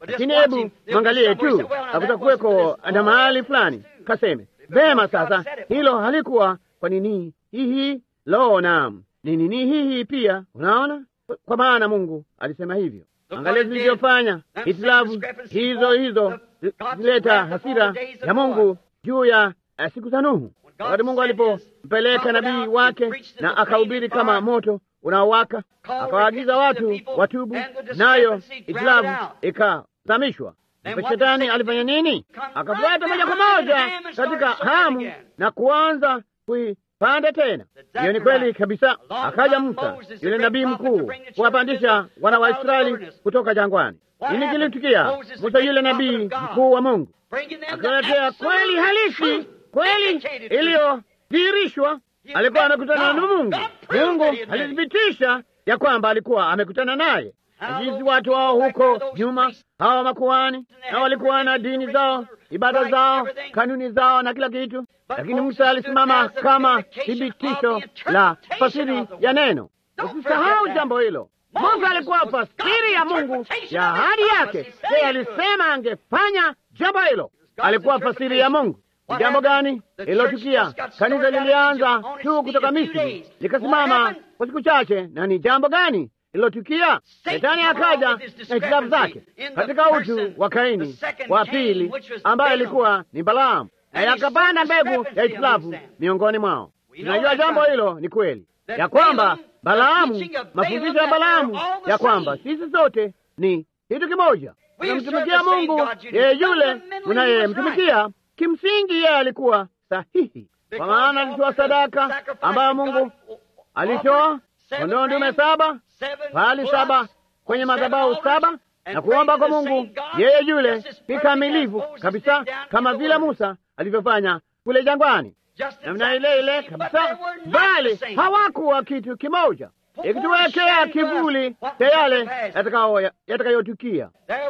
lakini hebu mwangalie tu, hakutakuweko na mahali fulani kaseme vema. Sasa hilo halikuwa kwa nini hihi? Lo, naam, ni nini hihi pia. Unaona, kwa maana Mungu alisema hivyo. Angalia zilivyofanya hitilafu hizo hizo zileta hasira ya Mungu juu ya siku za Nuhu, wakati Mungu alipompeleka nabii wake na akahubiri kama moto unaowaka, akawaagiza watu watubu, nayo hitilafu ikazamishwa. Shetani alifanya nini? Akafuata moja kwa moja katika hamu na kuanza kuipanda tena. Hiyo ni kweli kabisa. Akaja Musa yule nabii mkuu kuwapandisha wana wa Israeli kutoka jangwani. Nini kilitukia? Musa yule nabii mkuu wa Mungu akaletea kweli halisi, kweli iliyodhihirishwa. Alikuwa amekutana na Mungu. Mungu alithibitisha ya kwamba alikuwa amekutana naye. Jinsi watu wao huko nyuma, hawa makuhani, na walikuwa na dini zao, ibada zao, kanuni zao na kila kitu, lakini Musa alisimama kama thibitisho la fasiri ya neno. Usisahau jambo hilo. Musa alikuwa fasiri ya Mungu ya ahadi yake. Yeye alisema angefanya jambo hilo, alikuwa fasiri ya Mungu. Jambo gani ililotukia? Kanisa lilianza tu kutoka Misri likasimama kwa siku chache, na ni jambo gani ililotukia? Shetani akaja na hitilafu zake katika utu wa Kaini wa pili, ambaye ilikuwa ni Balaamu, na yakapanda mbegu ya hitilafu miongoni mwao. Tunajua jambo hilo ni kweli ya kwamba Balaamu, mafundisho ya Balaamu ya kwamba sisi sote ni kitu kimoja, tunamtumikia Mungu yeye yule unayemtumikia Kimsingi yeye alikuwa sahihi, kwa maana alitoa sadaka ambayo Mungu alitoa kondoo ndume saba, pahali saba, kwenye madhabahu saba, na kuomba kwa Mungu yeye yule kikamilifu kabisa, kama vile Musa alivyofanya kule jangwani, namna ile ile kabisa, bali hawakuwa kitu kimoja, ikituwekea kivuli cha yale yatakayotukia.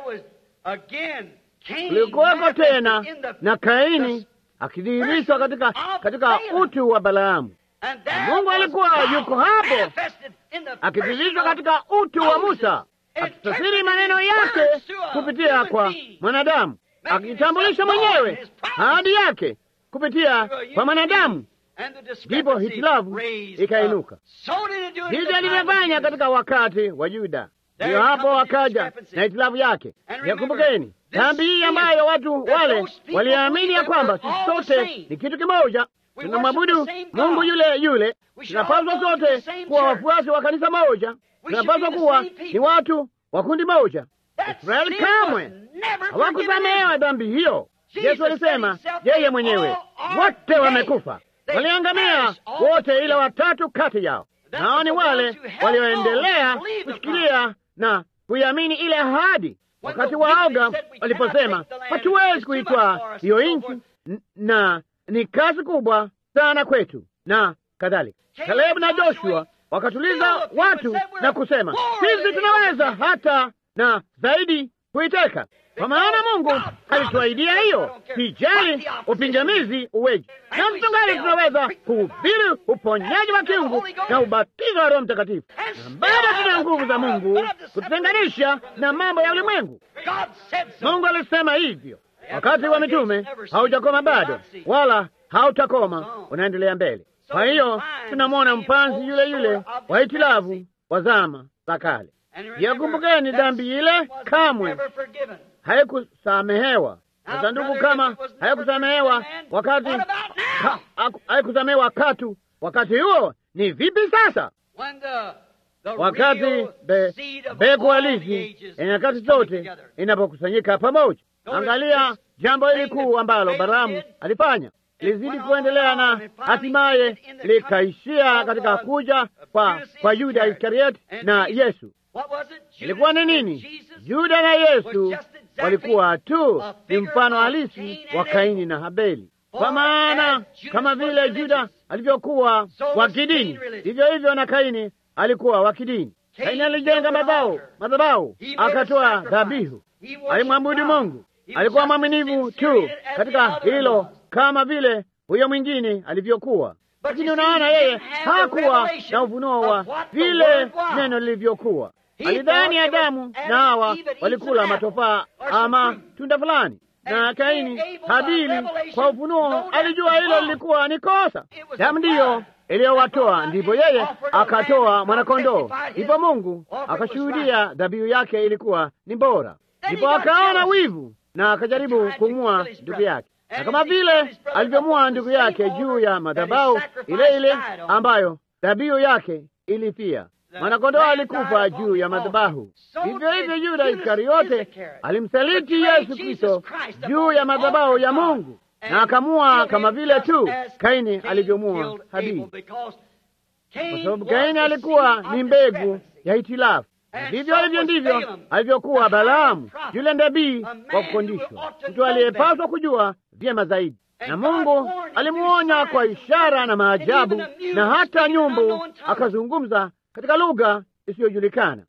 Kulikuweko tena na Kaini akidhihirishwa katika, katika utu wa Balaamu. Mungu alikuwa yuko hapo akidhihirishwa katika utu wa Musa, akitafsiri maneno yake kupitia kwa mwanadamu, akitambulisha mwenyewe ahadi yake kupitia kwa mwanadamu. Ndipo hitilafu ikainuka. Hivyo alivyofanya katika wakati wa Yuda. Ndiyo hapo wakaja na hitilafu yake. Yakumbukeni dhambi hii ambayo watu wale waliamini ya kwamba sisi sote ni kitu kimoja, tunamwabudu Mungu yule yule, tunapaswa sote kuwa wafuasi wa kanisa moja, tunapaswa kuwa ni watu wa kundi moja. Israeli kamwe hawakusamehewa dhambi hiyo. Yesu alisema yeye mwenyewe, wote wamekufa, waliangamia wote, ila watatu kati yao nao ni wale walioendelea kushikilia na kuiamini ile ahadi. Wakati waoga waliposema hatuwezi kuitwaa hiyo nchi na ni kazi kubwa sana kwetu na kadhalika, Kalebu na Joshua wakatuliza watu na kusema sisi tunaweza hata na zaidi kuiteka, kwa maana Mungu alituahidia hiyo. Sijali upingamizi uweji, na mtungali tunaweza kuhubiri uponyaji wa kiungu na ubatizo wa Roho Mtakatifu, na bado tuna nguvu za Mungu kututenganisha na mambo ya ulimwengu. Mungu alisema hivyo. Wakati wa mitume haujakoma bado, wala hautakoma, unaendelea mbele. Kwa hiyo tunamwona mpanzi yule yule wa hitilafu wa zama za kale. Yakumbukeni, dhambi ile kamwe haikusamehewa. Sasa ndugu, kama haikusamehewa wakati ha, haikusamehewa katu wakati huo, ni vipi sasa? Wakati mbegu halisi ya nyakati zote inapokusanyika pamoja. Angalia jambo hili kuu ambalo Balaamu alifanya, lizidi kuendelea na hatimaye likaishia katika kuja kwa, kwa Yuda Iskarioti na Yesu. Ilikuwa ni nini? Yuda na Yesu walikuwa tu ni mfano halisi wa Kaini na Habeli, kwa maana kama vile Yuda alivyokuwa wa kidini, vivyo hivyo na Kaini alikuwa wa kidini. Kaini alijenga madhabahu, madhabahu akatoa dhabihu, alimwabudu Mungu, alikuwa mwaminifu tu katika hilo, kama vile huyo mwingine alivyokuwa. Lakini unaona, yeye hakuwa na ufunuo wa vile neno lilivyokuwa. alidhani Adamu na Hawa walikula matofaa ama tunda fulani, na Kaini Habili kwa ufunuo alijua hilo lilikuwa ni kosa. Damu ndiyo iliyowatoa, ndipo yeye akatoa mwanakondoo, ndipo Mungu akashuhudia dhabihu yake ilikuwa ni bora, ndipo akaona wivu na akajaribu kumua ndugu yake, na kama vile alivyomua ndugu yake juu ya madhabahu ile ile ambayo dhabihu yake ilifia mwanakondoo alikufa juu ya madhabahu. Vivyo hivyo Yuda Iskariote alimsaliti Yesu Kristo juu ya madhabahu ya Mungu na akamua kama vile tu Kaini alivyomua Habili, kwa sababu Kaini alikuwa ni mbegu ya hitilafu. Vivyo hivyo ndivyo alivyokuwa Balaamu, yule nabii wa kufundishwa, mtu aliyepaswa kujua vyema zaidi na Mungu alimuonya kwa ishara na maajabu, na hata nyumbu akazungumza katika lugha isiyojulikana,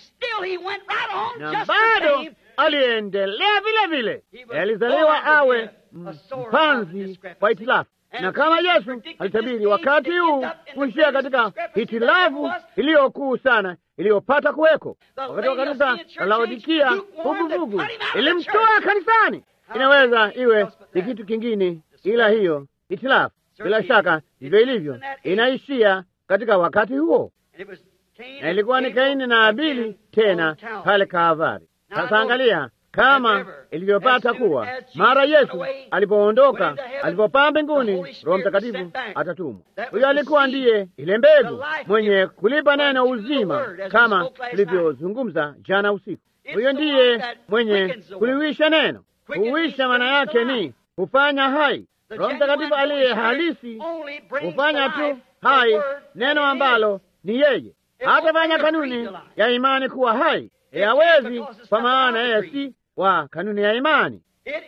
na bado aliendelea vile vile. Alizaliwa awe mpanzi wa hitilafu, na kama Yesu alitabiri wakati huu kuishia katika hitilafu iliyokuu sana iliyopata kuweko wakati wa kanisa la Laodikia, vuguvugu ilimtoa kanisani. Inaweza iwe ni kitu kingine ila hiyo hitilafu, bila shaka ndivyo ilivyo, inaishia katika wakati huo na ilikuwa ni Kaini na Abili tena pale Kaavari. Sasa angalia kama ilivyopata kuwa mara Yesu alipoondoka, alipopaa mbinguni, Roho Mtakatifu atatumwa. Huyo alikuwa ndiye ile mbegu mwenye kulipa neno uzima, kama tulivyozungumza jana usiku. Huyo ndiye mwenye kuliwisha neno. Kuwisha maana yake ni hufanya hai. Roho Mtakatifu aliye halisi hufanya tu hai neno ambalo ni yeye hatafanya kanuni ya imani kuwa hai. Hawezi, kwa maana yeye si wa kanuni ya imani.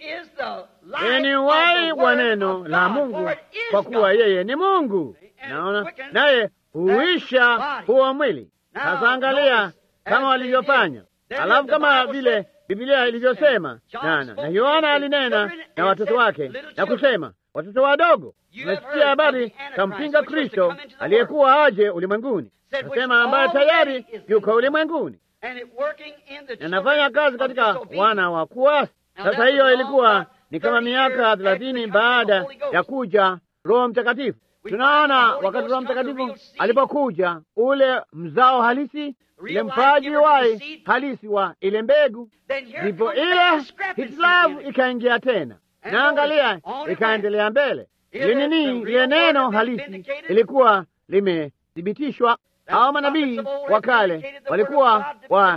Yeye ni uhai wa neno la Mungu, kwa kuwa yeye ni Mungu. Naona naye huisha huo mwili. Sasa angalia kama walivyofanya, alafu kama vile Biblia ilivyosema nana na Yohana alinena na watoto wake na kusema, watoto wadogo, umesikia habari kampinga Kristo aliyekuwa aje ulimwenguni nasema ambaye tayari yuko ulimwenguni na nafanya kazi katika wana wa kuasi. Sasa hiyo ilikuwa ni kama miaka thelathini baada ya kuja Roho Mtakatifu. Tunaona wakati Roho Mtakatifu alipokuja, ule mzao halisi, ile mpaji wai halisi wa ile mbegu, ndipo ile hitilafu ikaingia tena, na angalia, ikaendelea mbele. Ile nini, ile neno halisi ilikuwa limethibitishwa hao manabii wa kale walikuwa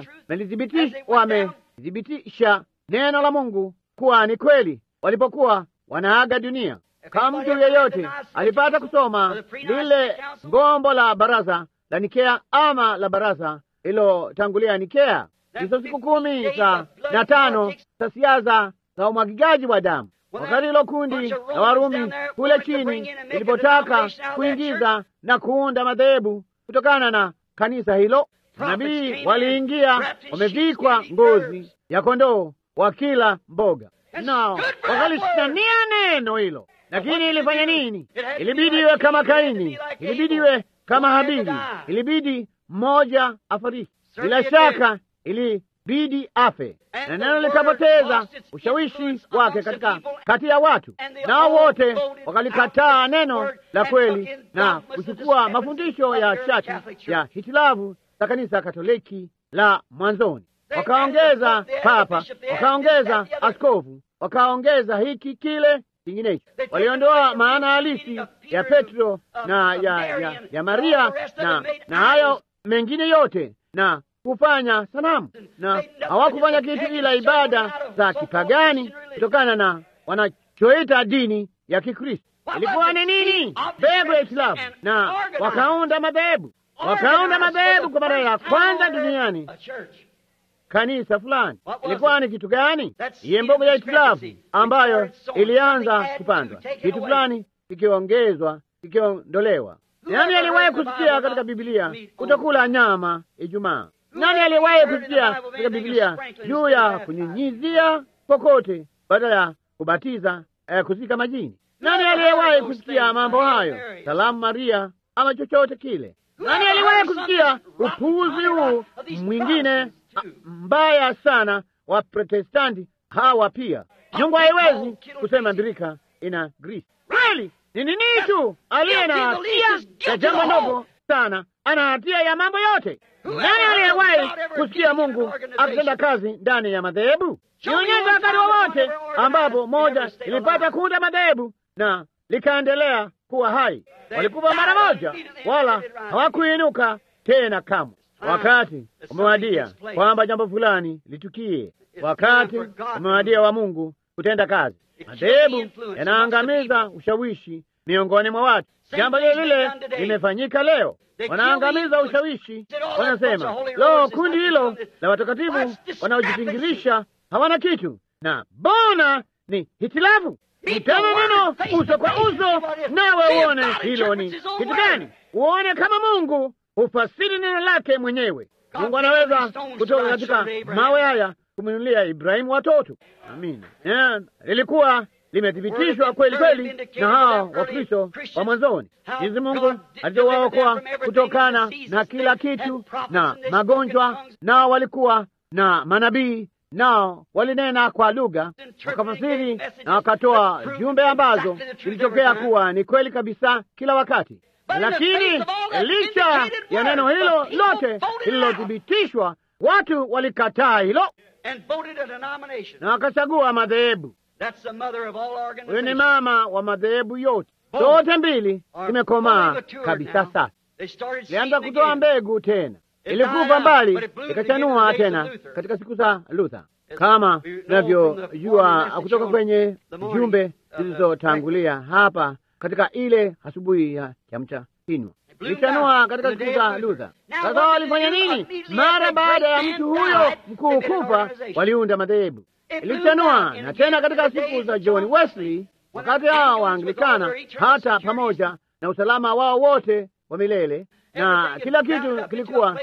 wamethibitisha neno la Mungu kuwa ni kweli walipokuwa wanaaga dunia. Kama mtu yeyote alipata kusoma lile gombo la baraza la Nikea ama la baraza lilotangulia Nikea, hizo siku kumi za na tano za siasa za umwagigaji wa damu, wakati hilo kundi la Warumi kule chini ilipotaka kuingiza na kuunda madhehebu kutokana na kanisa hilo, nabii waliingia wamevikwa ngozi ya kondoo wa kila mboga, nao wakalishitania neno hilo. Lakini ilifanya nini? Ilibidi iwe kama Kaini, ilibidi iwe kama Habili, ilibidi mmoja afariki. Bila shaka ilibidi afe, na neno likapoteza ushawishi wake katika kati ya watu, nao wote wakalikataa neno la kweli na kuchukua mafundisho ya chati ya hitilafu za kanisa Katoliki la mwanzoni. Wakaongeza papa, wakaongeza askofu, wakaongeza hiki kile kinginecho. Waliondoa maana halisi ya Petro na ya, ya, ya Maria na na hayo mengine yote na kufanya sanamu, na hawakufanya kitu ila ibada za kipagani kutokana na wanachoita dini ya Kikristo. Ilikuwa ni nini? Mbegu ya hitilafu, na wakaunda madhehebu, wakaunda madhehebu kwa mara ya kwanza duniani kanisa fulani. Ilikuwa ni kitu gani? Iye mbogo ya hitilafu ambayo ilianza kupandwa, kitu fulani kikiongezwa, kikiondolewa. Nani aliwahi kusikia katika Biblia kutokula nyama Ijumaa? Nani aliwahi kusikia katika Biblia juu ya kunyunyizia kokote badala ya kubatiza eh, kuzika majini? Nani aliyewahi kusikia mambo hayo, salamu Maria ama chochote kile? Nani aliwahi kusikia upuuzi huu mwingine mbaya sana wa Protestanti hawa pia? Nyungu haiwezi kusema birika ina grisi. Kweli ni nini tu aliye na hatia ya jambo ndogo sana ana hatia ya mambo yote. Nani aliyewahi kusikia Mungu akitenda kazi ndani ya madhehebu? Nionyesha wakati wowote ambapo moja ilipata kuunda madhehebu na likaendelea kuwa hai. Walikufa mara moja, wala hawakuinuka tena kamwe. Wakati umewadia kwamba jambo fulani litukie. Wakati umewadia wa Mungu kutenda kazi. Madhehebu yanaangamiza ushawishi miongoni mwa watu. Jambo lile lile limefanyika leo, wanaangamiza ushawishi. Wanasema lo, kundi hilo la watakatifu wanaojipingirisha hawana kitu, na bona ni hitilafu. Utana neno uso kwa uso, nawe uone hilo ni kitu gani, uone kama Mungu hufasiri neno lake mwenyewe. Mungu anaweza kutoka katika mawe haya kumwinulia Ibrahimu watoto. Amina. Lilikuwa limethibitishwa kweli kweli na hao Wakristo wa mwanzoni, jinsi Mungu alivyowaokoa kutokana na kila kitu na magonjwa, nao walikuwa na manabii, nao walinena kwa lugha, wakafasiri na wakatoa jumbe ambazo zilitokea kuwa ni kweli kabisa kila wakati. Lakini licha ya neno hilo lote lililothibitishwa, watu walikataa hilo na wakachagua madhehebu. Huyo ni mama wa madhehebu yote, zote mbili zimekomaa kabisa. Sasa ilianza kutoa mbegu tena, ilikufa mbali, ikachanua tena katika siku za Luther, kama tunavyojua kutoka kwenye jumbe zilizotangulia hapa katika ile asubuhi ya kiamsha kinywa ilichanua katika siku za Luther. Sasa walifanya nini? Mara baada ya mtu huyo mkuu kufa, waliunda madhehebu. Ilichanua na tena katika siku za John Wesley, wakati hao Waanglikana, hata pamoja na usalama wao wote wa milele na kila kitu kilikuwa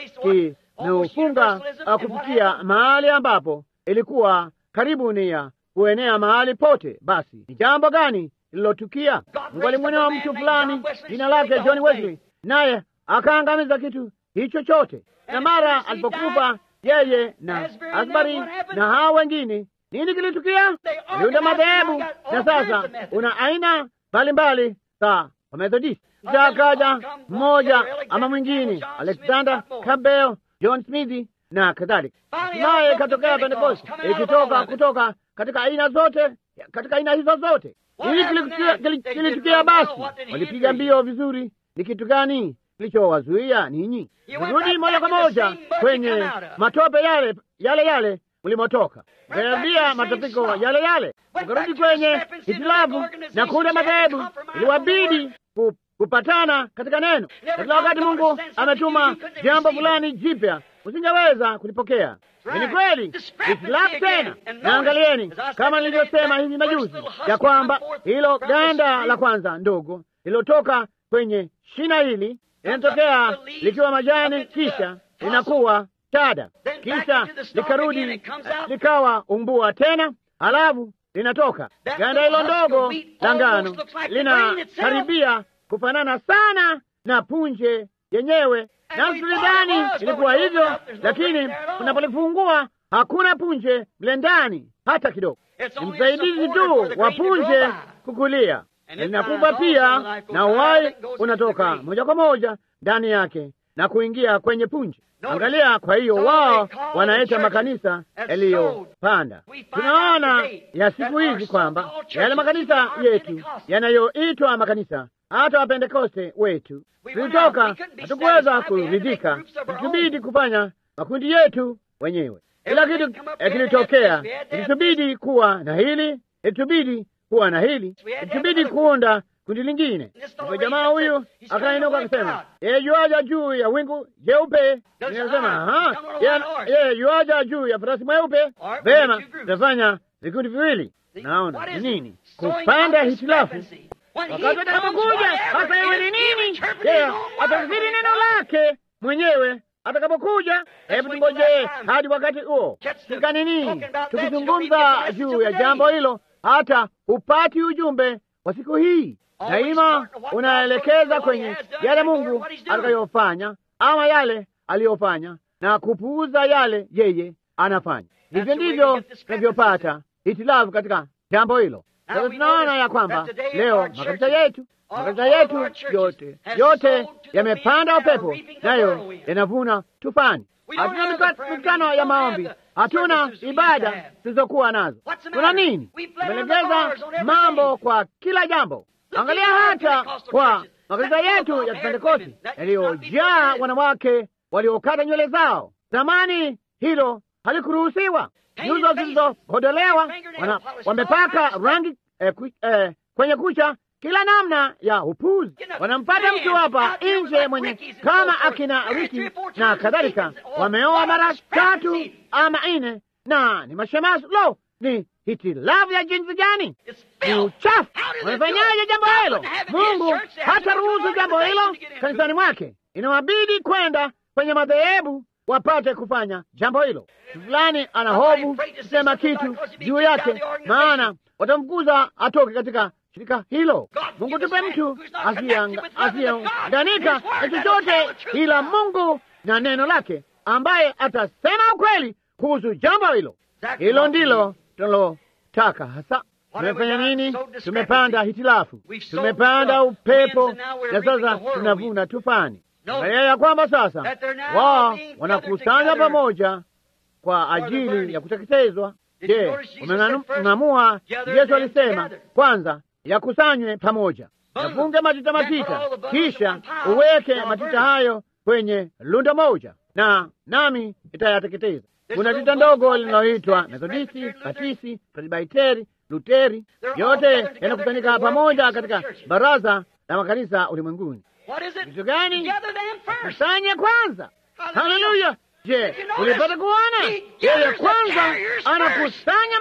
kimeufunga kufikia mahali ambapo ilikuwa karibu ni ya kuenea mahali pote. Basi ni jambo gani lililotukia? Mungu alimwonea mtu fulani jina lake John Wesley, naye akaangamiza kitu hicho chote. Na mara alipokufa yeye na Asbury na hao wengine, nini kilitukia? Aliunda madhehebu, na sasa una aina mbalimbali za Wamethodisti. Kisha akaja mmoja ama mwingine, Alexander Campbell, John Smith na kadhalika. Hatimaye ikatokea Pentekoste, ikitoka kutoka katika aina zote, katika aina hizo zote. Nini kilitukia? Basi walipiga mbio vizuri. Ni kitu gani kilichowazuia ninyi? Rudi moja kwa moja kwenye matope yale yale yale mlimotoka, ukaambia matapiko yale yale, ukarudi kwenye hitilafu na kuunda madhehebu. Iliwabidi kupatana katika neno. Katika wakati Mungu ametuma jambo fulani jipya, usingeweza kulipokea. Ni kweli hitilafu tena. Na angalieni, kama nilivyosema hivi majuzi, ya kwamba hilo ganda la kwanza ndogo lililotoka kwenye shina hili linatokea likiwa majani, kisha linakuwa shada, kisha likarudi likawa umbua tena, halafu linatoka ganda hilo ndogo la ngano, linakaribia kufanana sana na punje yenyewe. Na tulidhani ilikuwa hivyo, lakini unapolifungua hakuna punje mle ndani hata kidogo. Ni msaidizi tu wa punje kukulia, linakufa pia, na uhai unatoka moja kwa moja ndani yake na kuingia kwenye punje. Angalia, kwa hiyo wao wanaita makanisa yaliyopanda. Tunaona ya siku hizi kwamba yale makanisa yetu yanayoitwa makanisa hata Wapentekoste wetu tulitoka, hatukuweza kuridhika, ilitubidi kufanya makundi yetu wenyewe. Kila kitu kilitokea, ilitubidi kuwa na hili, ilitubidi kuwa na hili, ilitubidi kuunda kundi lingine. Ndipo jamaa huyu akainuka akasema, yeye yuaja juu ya wingu jeupe. Nikasema yeye yuaja juu ya farasi mweupe. Vema, tutafanya vikundi viwili. Naona ni nini kupanda hitilafu wakati atakapokuja hasa yewe ni nini? Yeye atafsiri neno lake mwenyewe atakapokuja. Hebu tungojee hadi wakati huo. Tika nini, tukizungumza juu ya jambo hilo, hata upati ujumbe wa siku hii. daima unaelekeza kwenye yale Mungu atakayofanya ama yale aliyofanya na kupuuza yale yeye anafanya. Hivyo ndivyo tunavyopata hitilafu katika jambo hilo. Sasa tunaona ya kwamba leo makanisa yetu makanisa yetu yote yote yamepanda upepo, nayo yanavuna tufani. Hatuna mikutano ya maombi, hatuna ibada tulizokuwa nazo. Kuna nini? Tumelegeza mambo kwa kila jambo. Angalia hata kwa makanisa yetu ya Kipentekosti yaliyojaa wanawake waliokata nywele zao. Zamani hilo halikuruhusiwa. Nyuso zilizohodolewa wamepaka rangi eh, ku, eh, kwenye kucha kila namna ya upuzi. Wanampata mtu hapa nje mwenye kama akina Riki na kadhalika, wameoa mara tatu ama nne na ni mashemasi. Lo, ni hitilafu ya jinsi gani! Ni uchafu. Wamefanyaje jambo hilo? Mungu hata ruhusu jambo hilo kanisani mwake, inawabidi kwenda kwenye madhehebu wapate kufanya jambo hilo. Fulani ana hofu kusema kitu juu yake, maana watamfukuza atoke katika shirika hilo. Mungu tupe mtu asiyeunganika na chochote ila Mungu na neno lake, ambaye atasema ukweli kuhusu jambo hilo. Hilo ndilo tunalotaka hasa. Tumefanya nini? Tumepanda hitilafu, tumepanda upepo, na sasa tunavuna tufani. Aya ya kwamba sasa wao wanakusanya pamoja kwa ajili ya kuteketezwa. Je, umeng'amua? Yesu alisema kwanza yakusanywe pamoja, yafunge matita matita, kisha uweke matita hayo kwenye lundo moja, na nami itayateketeza. Kuna tita ndogo linaloitwa Methodisti, Batisi, Presbiteri, Luteri, yote yanakusanyika pamoja katika baraza la makanisa ulimwenguni. Kitu gani? Kusanye kwanza. Haleluya! Je, ulipata kuona yeye kwanza anakusanya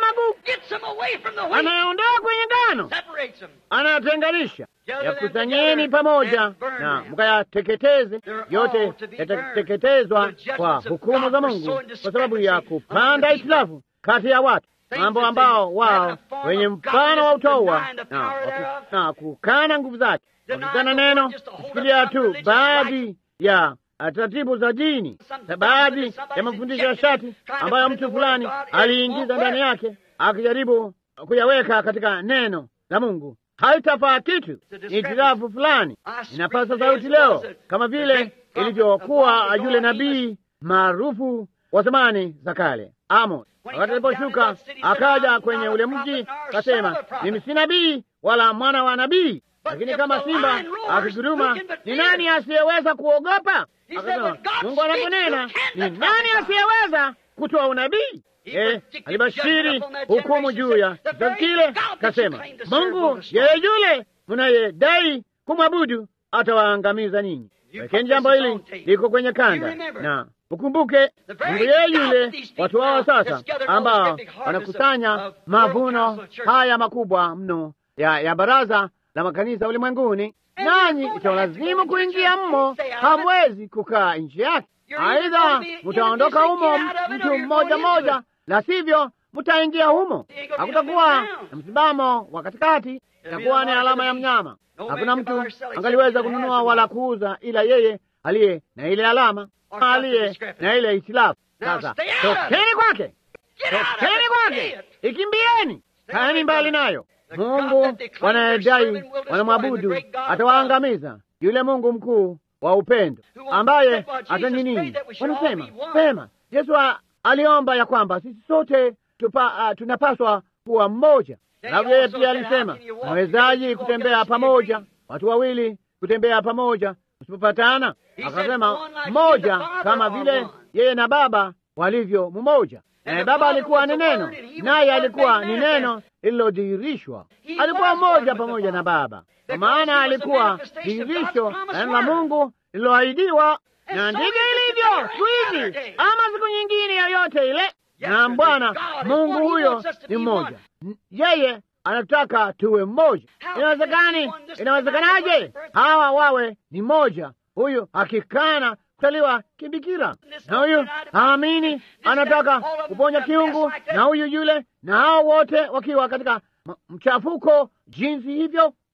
magugu, anayaondoa kwenye ngano, anayatenganisha. Yakusanyeni pamoja na mkayateketeze. Yote yatateketezwa kwa hukumu za Mungu kwa sababu ya kupanda hitilafu kati ya watu, mambo ambao wao wenye mfano wa utowa na, na kukana nguvu zake, wakikana neno, kushikilia tu baadhi ya taratibu za dini na baadhi ya mafundisho ya shati ambayo mtu fulani aliingiza ndani yake akijaribu kuyaweka katika neno la Mungu, haitafaa kitu. Ni hitilafu fulani inapasa sauti leo, kama vile ilivyokuwa yule nabii maarufu wa zamani za kale Amos, wakati aliposhuka akaja kwenye ule mji, akasema, mimi si nabii wala mwana wa nabii, lakini kama simba akiguruma, ni nani asiyeweza kuogopa? Akasema, Mungu anaponena, ni nani asiyeweza kutoa unabii? Eh, alibashiri hukumu juu ya kizazi kile, kasema, Mungu yeye yule mnayedai kumwabudu atawaangamiza ninyi. Wekeni jambo hili liko kwenye kanda na ukumbuke, Mungu yeye yule watu wao sasa, ambao wanakusanya mavuno haya makubwa mno ya, ya baraza la makanisa ulimwenguni, nanyi itawalazimu kuingia mmo, hamwezi kukaa nje yake. Aidha mutaondoka humo mtu mmoja mmoja, la sivyo mutaingia humo. Hakutakuwa na msimamo wa katikati, itakuwa ni alama ya mnyama. Hakuna mtu angaliweza kununua wala kuuza ila yeye aliye na ile alama, aliye na ile hitilafu. Sasa tokeni kwake, tokeni kwake, ikimbieni, kaeni mbali nayo. Mungu wanayedai wanamwabudu atawaangamiza, yule Mungu mkuu wa upendo ambaye hata nini, wanasema sema. Yesu aliomba ya kwamba sisi sote tupa, uh, tunapaswa kuwa mmoja. Alafu yeye pia alisema, nawezaji kutembea pamoja, watu wawili kutembea pamoja usipopatana? Akasema mmoja, kama vile yeye na Baba walivyo mmoja. Naye Baba alikuwa ni neno, naye alikuwa ni neno lililodhihirishwa. Alikuwa mmoja pamoja na Baba, kwa maana alikuwa dhihirisho la neno la Mungu lililoahidiwa. Na ndivyo ilivyo siku hizi ama siku nyingine yoyote ile. Na Bwana Mungu huyo ni mmoja, yeye anataka tuwe mmoja. Inawezekani? Inawezekanaje hawa wawe ni mmoja? Huyu akikana kutaliwa kibikira, na huyu haamini, anataka kuponya kiungu, na huyu yule, na hao wote wakiwa katika mchafuko jinsi hivyo.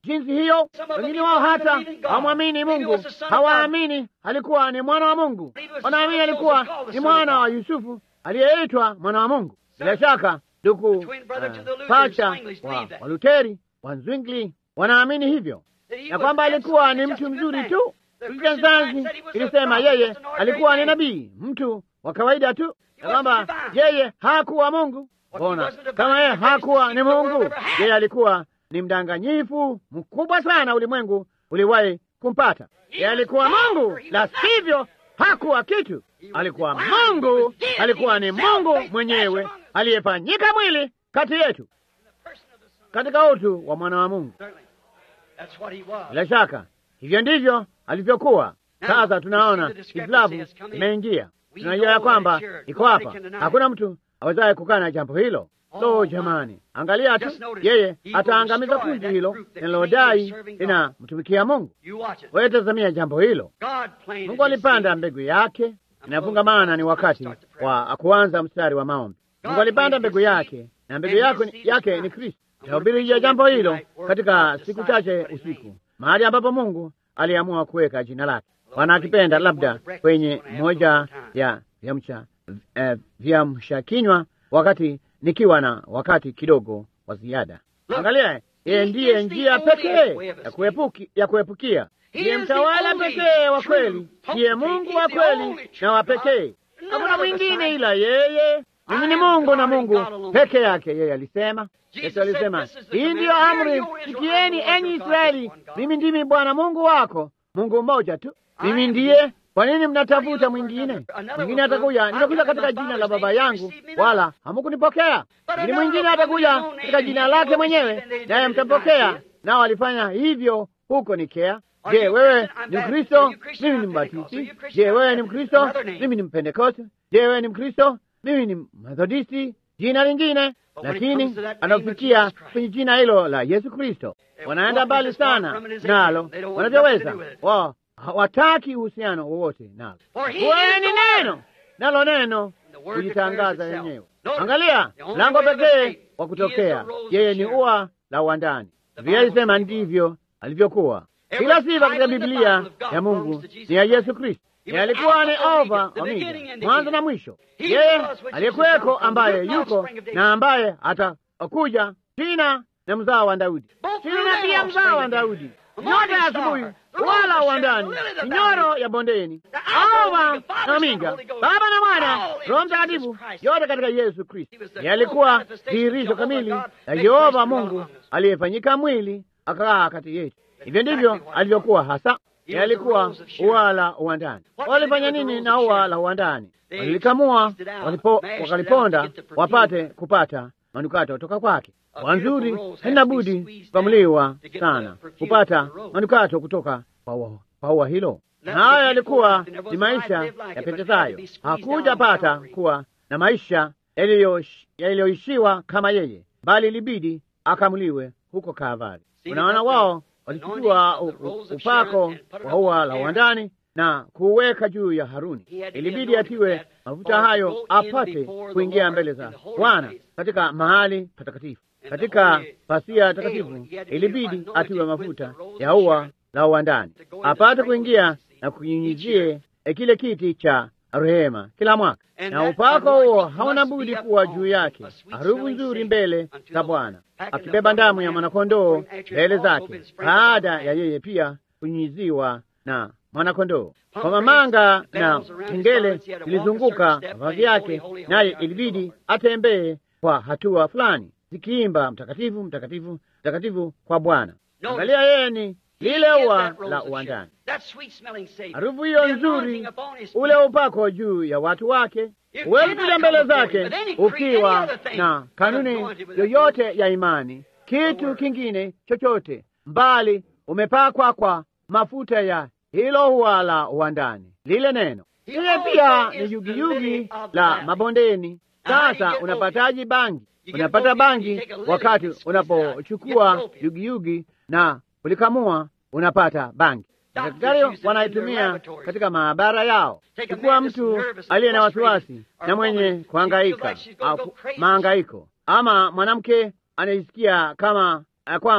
jinsi hiyo. Wengine wao hata hawamwamini Mungu, hawaamini alikuwa ni mwana wa Mungu, wanaamini alikuwa ni mwana wa Yusufu aliyeitwa mwana wa Mungu. Bila shaka ndugu pacha wa Waluteri wa Zwingli wanaamini hivyo ya kwamba alikuwa ni mtu mzuri tu. Biblia Nzanzi ilisema yeye alikuwa ni nabii, mtu wa kawaida tu, ya kwamba yeye hakuwa Mungu. Bona kama yeye hakuwa ni Mungu, yeye alikuwa ni mdanganyifu mkubwa sana ulimwengu uliwahi kumpata. Yeye alikuwa Mungu, la sivyo hakuwa kitu. Alikuwa Mungu, alikuwa ni Mungu mwenyewe aliyefanyika mwili kati yetu katika utu wa mwana wa Mungu. Bila shaka hivyo ndivyo alivyokuwa. Sasa tunaona hitilafu imeingia, tunajua ya kwamba iko hapa, hakuna mtu awezaye kukana jambo hilo. So jamani, angalia tu, yeye ataangamiza kundi hilo linalodai linamtumikia Mungu. Wewe tazamia jambo hilo. Mungu alipanda mbegu yake, inafungamana ni wakati wa kuanza mstari wa maombi. Mungu alipanda mbegu yake na mbegu yake, yake ni Kristo. Tahubiri ya jambo hilo katika siku chache usiku, mahali ambapo Mungu aliamua kuweka jina lake. Wanakipenda labda kwenye moja ya vyamsha eh, vyamsha kinywa, wakati nikiwa na wakati kidogo wa ziada. Angalia, yeye ndiye njia pekee ya kuepuki, ya kuepukia, ndiye mtawala pekee wa kweli, ndiye Mungu wa kweli na wa pekee. Hakuna mwingine ila yeye. Mimi ni Mungu na Mungu peke yake, yeye alisema. Yesu alisema, hii ndiyo amri, sikieni enyi Israeli, mimi ndimi Bwana Mungu wako, Mungu mmoja tu. Mimi ndiye. Kwa nini mnatafuta mwingine? Mwingine atakuja, nitakuja katika jina la Baba yangu, wala hamukunipokea. Lakini mwingine atakuja katika jina lake mwenyewe, naye mtampokea. Nao walifanya hivyo huko Nikea. Je, wewe ni Mkristo? Mimi ni Mbatisti. Je, wewe ni Mkristo? Mimi ni Mpentekoste. Je, wewe ni Mkristo? Mimi ni Methodisti. Jina lingine lakini anafikia kwenye jina hilo la Yesu Kristo. Wanaenda mbali sana nalo wanavyoweza, wao hawataki uhusiano wowote nalo. Wewe ni neno, nalo neno kujitangaza yenyewe. Angalia lango pekee wa kutokea, yeye ni ua la uwandani. Biblia ilisema ndivyo alivyokuwa. Kila sifa katika Biblia ya Mungu ni ya Yesu Kristo. Yeye alikuwa ni Alfa Omega, mwanzo na mwisho. Yeye aliyekuweko, ambaye yuko na ambaye atakuja, Tina na mzao wa Daudi, Tina na pia mzao wa Daudi, nyota ya asubuhi wala uwandani, ni nyoro ya bondeni, Alfa na Omega, Baba na Mwana, Roho Mtakatifu, yote katika Yesu Kristo. Yeye alikuwa dhihirisho kamili la Yehova Mungu aliyefanyika mwili akakaa kati yetu. Hivyo ndivyo alivyokuwa hasa alikuwa ua la uwandani. Walifanya nini na ua la uwandani? Walilikamua, wakaliponda wapate kupata manukato kutoka kwake. Wanzuri halina budi kukamuliwa sana kupata manukato kutoka kwa ua hilo, na hayo yalikuwa ni maisha ya Pentesayo. Hakuja pata kuwa na maisha yaliyoishiwa kama yeye, bali ilibidi akamuliwe huko Kalvari. Unaona, wao walichukua upako wa ua la uwandani na kuuweka juu ya Haruni. Ilibidi atiwe mafuta hayo apate kuingia mbele za Bwana katika mahali patakatifu. Katika pasia takatifu ilibidi atiwe mafuta ya ua la uwandani apate kuingia na kunyunyizie kile kiti cha rehema kila mwaka, na upako huo hauna budi kuwa juu yake, harufu nzuri mbele za Bwana, akibeba damu ya mwanakondoo mbele zake, baada ya yeye pia kunyunyiziwa na mwanakondoo. Kwa mamanga na kengele zilizunguka vazi yake, naye ilibidi atembee kwa hatua fulani, zikiimba mtakatifu, mtakatifu, mtakatifu kwa Bwana. Angalia, yeye ni lile ua la uwandani, harufu hiyo nzuri, ule upako juu ya watu wake. Huwezi kuja mbele zake ukiwa na kanuni yoyote ya imani, kitu kingine chochote, mbali umepakwa kwa mafuta ya hilo ua la uwandani, lile neno. Ile pia ni yugiyugi la mabondeni. Sasa unapataji bangi? Unapata bangi wakati unapochukua yugiyugi na ulikamua unapata bangi. Madaktari wanaitumia katika maabara yao. Chukua mtu aliye na wasiwasi na mwenye kuhangaika au mahangaiko, ama mwanamke anayesikia kama kwamba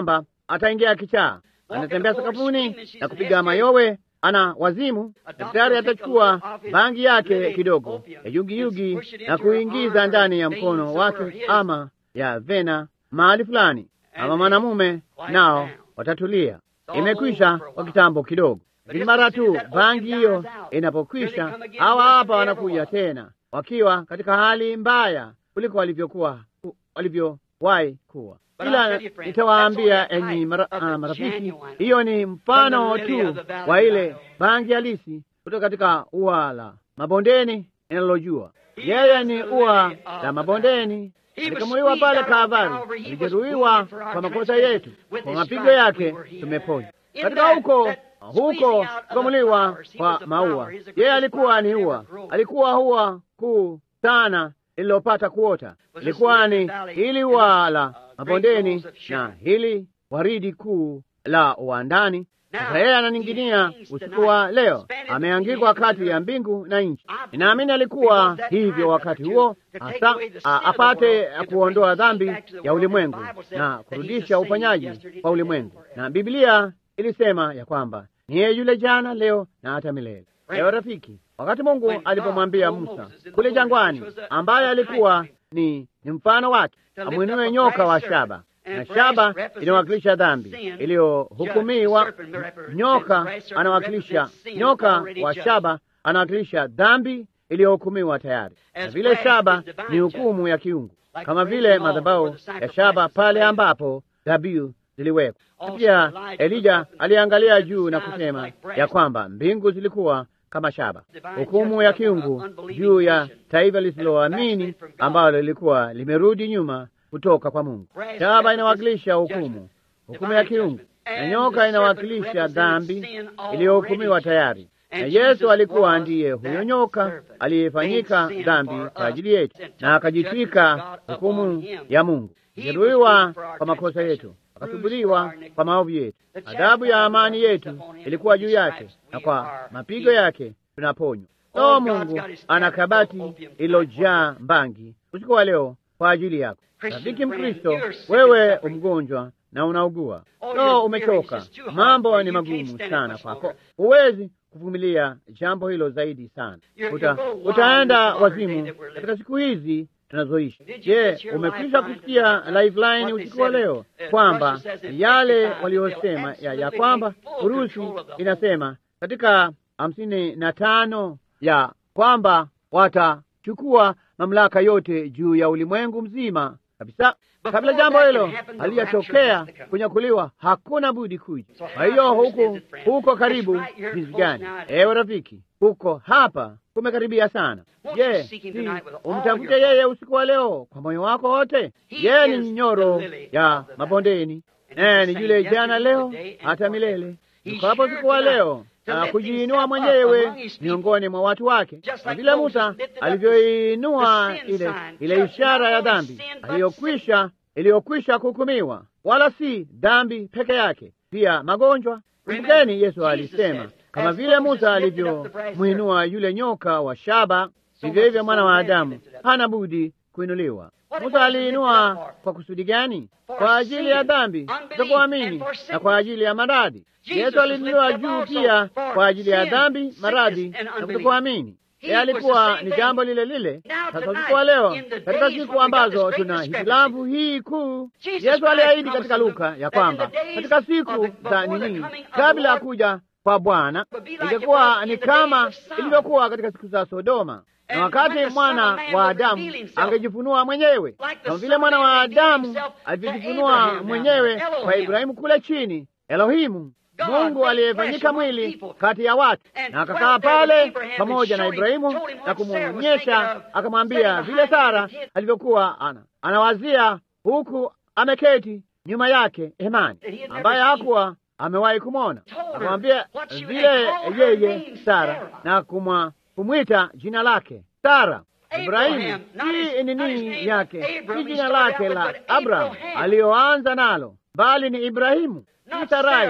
ataingia kichaa, anatembea sakafuni na kupiga mayowe, ana wazimu. Daktari atachukua bangi yake kidogo ya yugiyugi na kuingiza ndani ya mkono wake ama ya vena mahali fulani, ama mwanamume nao watatulia. Imekwisha kwa kitambo kidogo, lakini mara tu bangi hiyo inapokwisha, hawa hapa wanakuja tena wakiwa katika hali mbaya kuliko walivyokuwa walivyowahi kuwa. Ila nitawaambia enyi mara, uh, marafiki, hiyo ni mfano tu wa ile bangi halisi kutoka katika ua la mabondeni inalojua. Yeye ni ua la mabondeni, alikamuliwa pale Kalvari, alijeruhiwa kwa makosa yetu, kwa mapigo yake tumeponywa. Katika huko huko kukamuliwa kwa maua, yeye alikuwa ni ua, alikuwa ua kuu sana lililopata kuota, ilikuwa ni hili ua la mabondeni na hili waridi kuu la uwandani. Sasa yeye ananing'inia usiku wa leo, ameangikwa kati ya mbingu na nchi. Ninaamini alikuwa hivyo wakati huo hasa apate kuondoa dhambi ya ulimwengu na kurudisha ufanyaji kwa ulimwengu, na Biblia ilisema ya kwamba ni yeye yule jana, leo na hata milele. Leo rafiki, wakati Mungu alipomwambia Musa kule jangwani, ambaye alikuwa ni, ni mfano wake, amwinue nyoka wa shaba na shaba inawakilisha dhambi iliyohukumiwa. Nyoka anawakilisha nyoka wa shaba anawakilisha dhambi iliyohukumiwa tayari, na vile shaba ni hukumu ya kiungu, kama vile madhabahu ya shaba pale ambapo dhabihu ziliwekwa. Pia Elija aliangalia juu na kusema ya kwamba mbingu zilikuwa kama shaba, hukumu ya kiungu juu ya taifa lisiloamini ambalo lilikuwa limerudi nyuma kutoka kwa Mungu. Shaba inawakilisha hukumu, hukumu ya kiungu, na nyoka inawakilisha dhambi iliyohukumiwa tayari. Na Yesu alikuwa ndiye huyo nyoka aliyefanyika dhambi kwa ajili yetu, na akajitwika hukumu ya Mungu, jeruhiwa kwa makosa yetu, akasubuliwa kwa maovu yetu. Adhabu ya amani yetu ilikuwa juu yake, na kwa mapigo yake tunaponywa. So Mungu ana kabati ililojaa mbangi usiku wa leo kwa ajili yako. Rafiki Mkristo, wewe umgonjwa na unaugua, so umechoka, mambo ni magumu sana kwako, huwezi kuvumilia jambo hilo zaidi sana, Uta, utaenda wazimu katika siku hizi tunazoishi. Je, umekwisha kusikia Lifeline usiku wa leo kwamba yale waliosema ya, ya kwamba Urusi inasema katika hamsini na tano ya kwamba watachukua mamlaka yote juu ya ulimwengu mzima kabisa. Kabla jambo hilo halijatokea kunyakuliwa, hakuna budi kuja. Kwa hiyo huku huko karibu jinsi gani, ewe rafiki, huko hapa kumekaribia sana. Je, si umtafute yeye usiku wa leo kwa moyo wako wote? Yeye ni nyoro ya mabondeni, naye ni yule jana, leo, hata milele. Yuko hapo usiku wa leo na kujiinua mwenyewe miongoni mwa watu wake, na vile Musa alivyoinua ile ile ishara ya dhambi aliyokwisha iliyokwisha kuhukumiwa, wala si dhambi peke yake, pia magonjwa. Kumbukeni, Yesu alisema kama vile Musa alivyomwinua yule nyoka wa shaba, vivyo hivyo mwana wa Adamu hana budi kuinuliwa. Musa aliinua kwa kusudi gani? Kwa ajili ya dhambi, kutokuamini na kwa ajili ya maradhi. Yesu aliinuliwa juu pia kwa ajili ya dhambi, maradhi na kutokuamini. Yeye alikuwa ni jambo lile lile. Sasa usiku wa leo, katika siku ambazo tuna hitilafu hii kuu, Yesu aliahidi katika Luka ya kwamba katika siku za nini, kabla ya kuja kwa Bwana, ingekuwa ni kama ilivyokuwa katika siku za Sodoma na wakati mwana wa Adamu angejifunua mwenyewe kama vile mwana wa Adamu alivyojifunua mwenyewe kwa Ibrahimu kule chini, Elohimu, Mungu aliyefanyika mwili kati ya watu, na akakaa pale pamoja na Ibrahimu na kumwonyesha, akamwambia vile Sara alivyokuwa ana anawazia huku ameketi nyuma yake hemani, ambaye hakuwa amewahi kumwona. Akamwambia vile yeye Sara na kumwa kumwita jina lake Sara. Ibrahimu si nini yake, si jina lake la Abraham aliyoanza nalo, bali ni Ibrahimu, si Sarai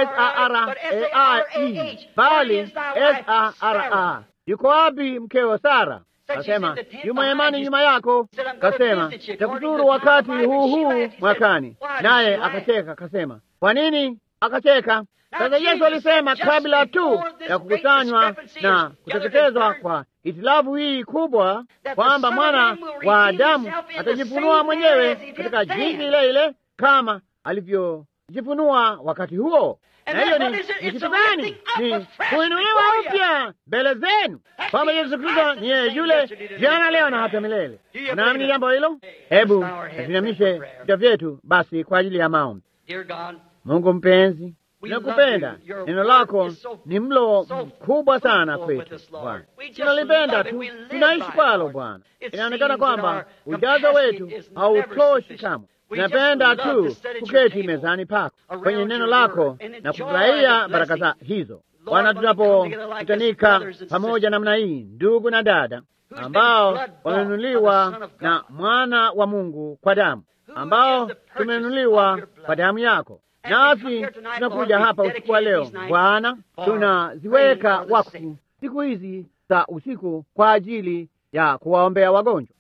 Sarai, bali Sara. Yuko wapi mkeo Sara? Kasema yuma hemani nyuma yako. Kasema takuzuru wakati huu huu mwakani, naye akacheka kasema Kwa nini akacheka? Sasa Yesu alisema kabla tu ya kukusanywa na kuteketezwa kwa hitilafu hii kubwa, kwamba mwana wa Adamu atajifunua mwenyewe katika jinsi ile ile kama alivyojifunua wakati huo. Na hiyo ni kitu gani? Ni kuinuliwa upya mbele zenu, kwamba Yesu Kristo ni yeye yule jana, leo na hata milele. Unaamini jambo hilo? Hebu tuinamishe vichwa vyetu basi kwa ajili ya maombi. Mungu mpenzi, Tunakupenda. Neno lako ni mlo mkubwa sana kwetu Bwana, tunalipenda tu, tunaishi kwalo Bwana. Inaonekana kwamba ujazo wetu hautoshi kamwe. Tunapenda tu kuketi mezani pako kwenye neno lako na kufurahia baraka za hizo Bwana, tunapokutanika pamoja namna hii, ndugu na dada ambao wamenunuliwa na mwana wa Mungu kwa damu, ambao tumenunuliwa kwa damu yako nasi tunakuja hapa usiku wa leo Bwana, tunaziweka wakfu siku hizi za usiku kwa ajili ya kuwaombea wagonjwa,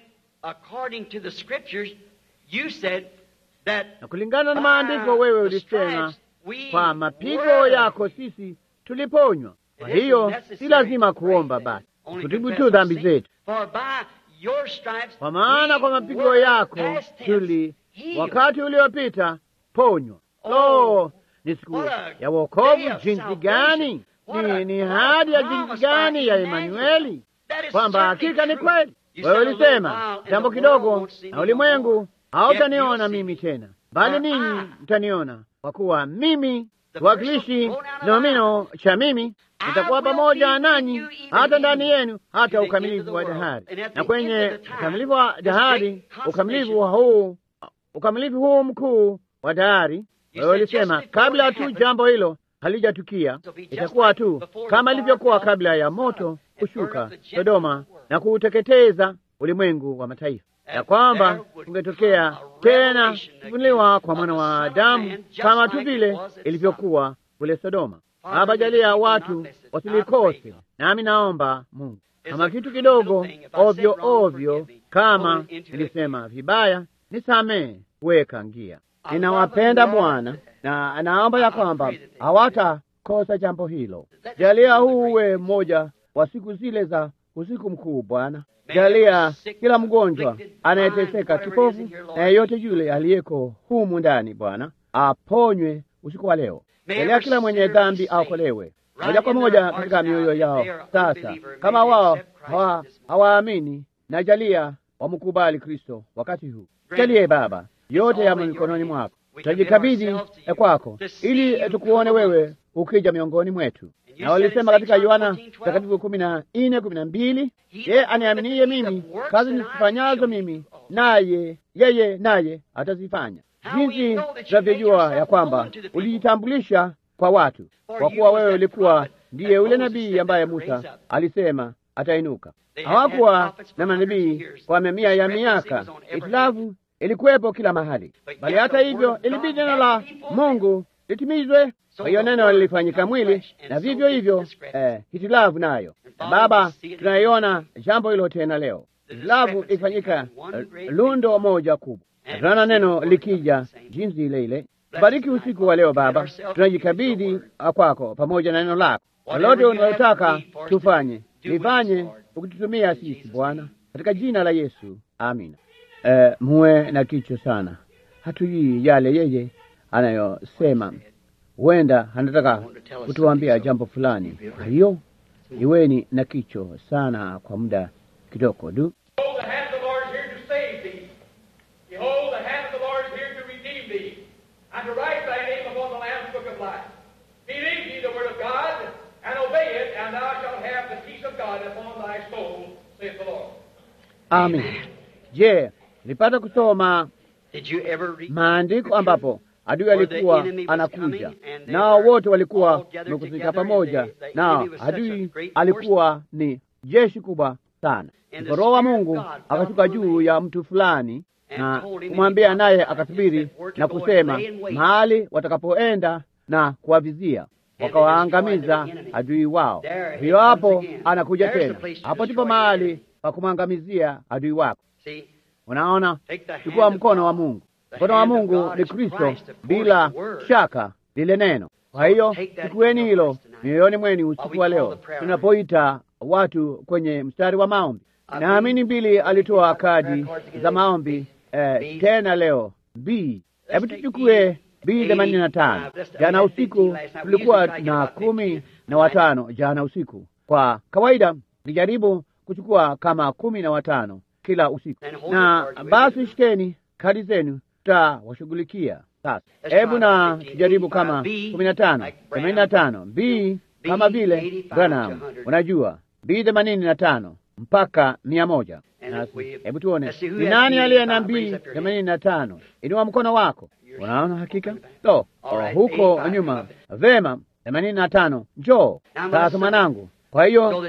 na kulingana na maandiko, wewe ulisema kwa mapigo yako sisi tuliponywa. Kwa hiyo si lazima kuomba basi, kutibu tu dhambi zetu, kwa maana kwa mapigo yako tuli wakati uliopita ponywa. Oh, ni siku ya wokovu jinsi gani! Ni ni hadi ya jinsi gani ya Emanueli, kwamba hakika ni kweli. Wewe ulisema jambo kidogo, na ulimwengu hautaniona mimi tena, bali ninyi mtaniona, kwa kuwa mimi kiwakilishi nomino cha mimi nitakuwa pamoja nanyi hata ndani yenu hata ukamilifu wa dahari. Na kwenye ukamilifu wa dahari, ukamilifu huu, ukamilifu huu mkuu wa dahari wewe ulisema kabla tu jambo hilo halijatukia itakuwa tu kama ilivyokuwa kabla ya moto kushuka Sodoma na kuuteketeza ulimwengu wa mataifa, ya kwamba kungetokea tena kufunuliwa kwa mwana wa Adamu kama tu vile ilivyokuwa kule Sodoma. Baba, jalia watu wasilikose, nami naomba Mungu, kama kitu kidogo ovyo ovyo, kama nilisema vibaya, nisamee, weka ngia Ninawapenda Bwana na naomba ya kwamba hawatakosa jambo hilo. Jalia huu uwe mmoja wa siku zile za usiku mkuu. Bwana, jalia kila mgonjwa anayeteseka, kipofu na yeyote yule aliyeko humu ndani, Bwana aponywe usiku wa leo. Jalia kila mwenye dhambi aokolewe moja kwa moja katika mioyo yao sasa, kama wao hawaamini, na jalia wamkubali Kristo wakati huu. Jalie Baba yote yamo mikononi mwako, tutajikabidhi kwako ili tukuone wewe ukija miongoni mwetu. Na walisema katika Yohana Mtakatifu kumi na nne kumi na mbili yeye aniaminiye mimi, kazi nizifanyazo mimi naye yeye naye atazifanya. Jinsi tunavyojua ya kwamba ulijitambulisha kwa watu, kwa kuwa wewe ulikuwa ndiye ule nabii ambaye Musa alisema atainuka. Hawakuwa na manabii kwa mamia ya miaka, itilafu ilikuwepo kila mahali, bali hata hivyo ilibidi neno la Mungu litimizwe. Kwa hiyo neno lilifanyika mwili, na vivyo hivyo eh, hitilafu nayo. Baba, tunaiona jambo hilo tena leo, hitilafu ilifanyika uh, lundo moja kubwa. Tunaona neno likija jinsi ile ile. Bariki usiku wa leo Baba, tunajikabidhi kwako pamoja na neno lako. Lolote unalotaka tufanye, lifanye ukitutumia sisi Bwana, katika jina la Yesu, amina. Uh, muwe na kicho sana, hatujui yale yeye anayosema. Huenda anataka kutuambia jambo fulani. Kwa hiyo iweni na kicho sana kwa muda kidogo tu. Amin. Je, nilipata kusoma maandiko ambapo adui alikuwa anakuja, nao wote walikuwa wamekusanyika pamoja, nao adui alikuwa ni jeshi kubwa sana. Ndipo Roho wa Mungu akashuka juu ya mtu fulani na kumwambia, naye akasubiri na kusema mahali watakapoenda na kuwavizia, wakawaangamiza adui wao. Hiyo hapo anakuja tena, hapo ndipo mahali pa kumwangamizia adui wako. Unaona, chukua mkono wa Mungu Mkono wa Mungu ni Kristo, bila shaka lile neno. Kwa hiyo chukueni hilo mioyoni mwenu usiku wa leo, tunapoita watu kwenye mstari wa maombi. Naamini Bili alitoa kadi za maombi eh, tena leo B. Hebu tuchukue B themanini na tano. Jana usiku tulikuwa na kumi na watano jana usiku. Kwa kawaida nijaribu kuchukua kama kumi na watano kila usiku, na basi shikeni kadi zenu, tutawashughulikia. Sasa hebu na tujaribu kama kumi na tano themanini na tano B kama vile Branham, unajua B themanini na tano mpaka mia moja. Hebu tuone ni nani aliye na B themanini na tano. Inua mkono wako. Unaona hakika lo, oh, huko nyuma. Vema, themanini na tano. Njoo sasa mwanangu. Kwa hiyo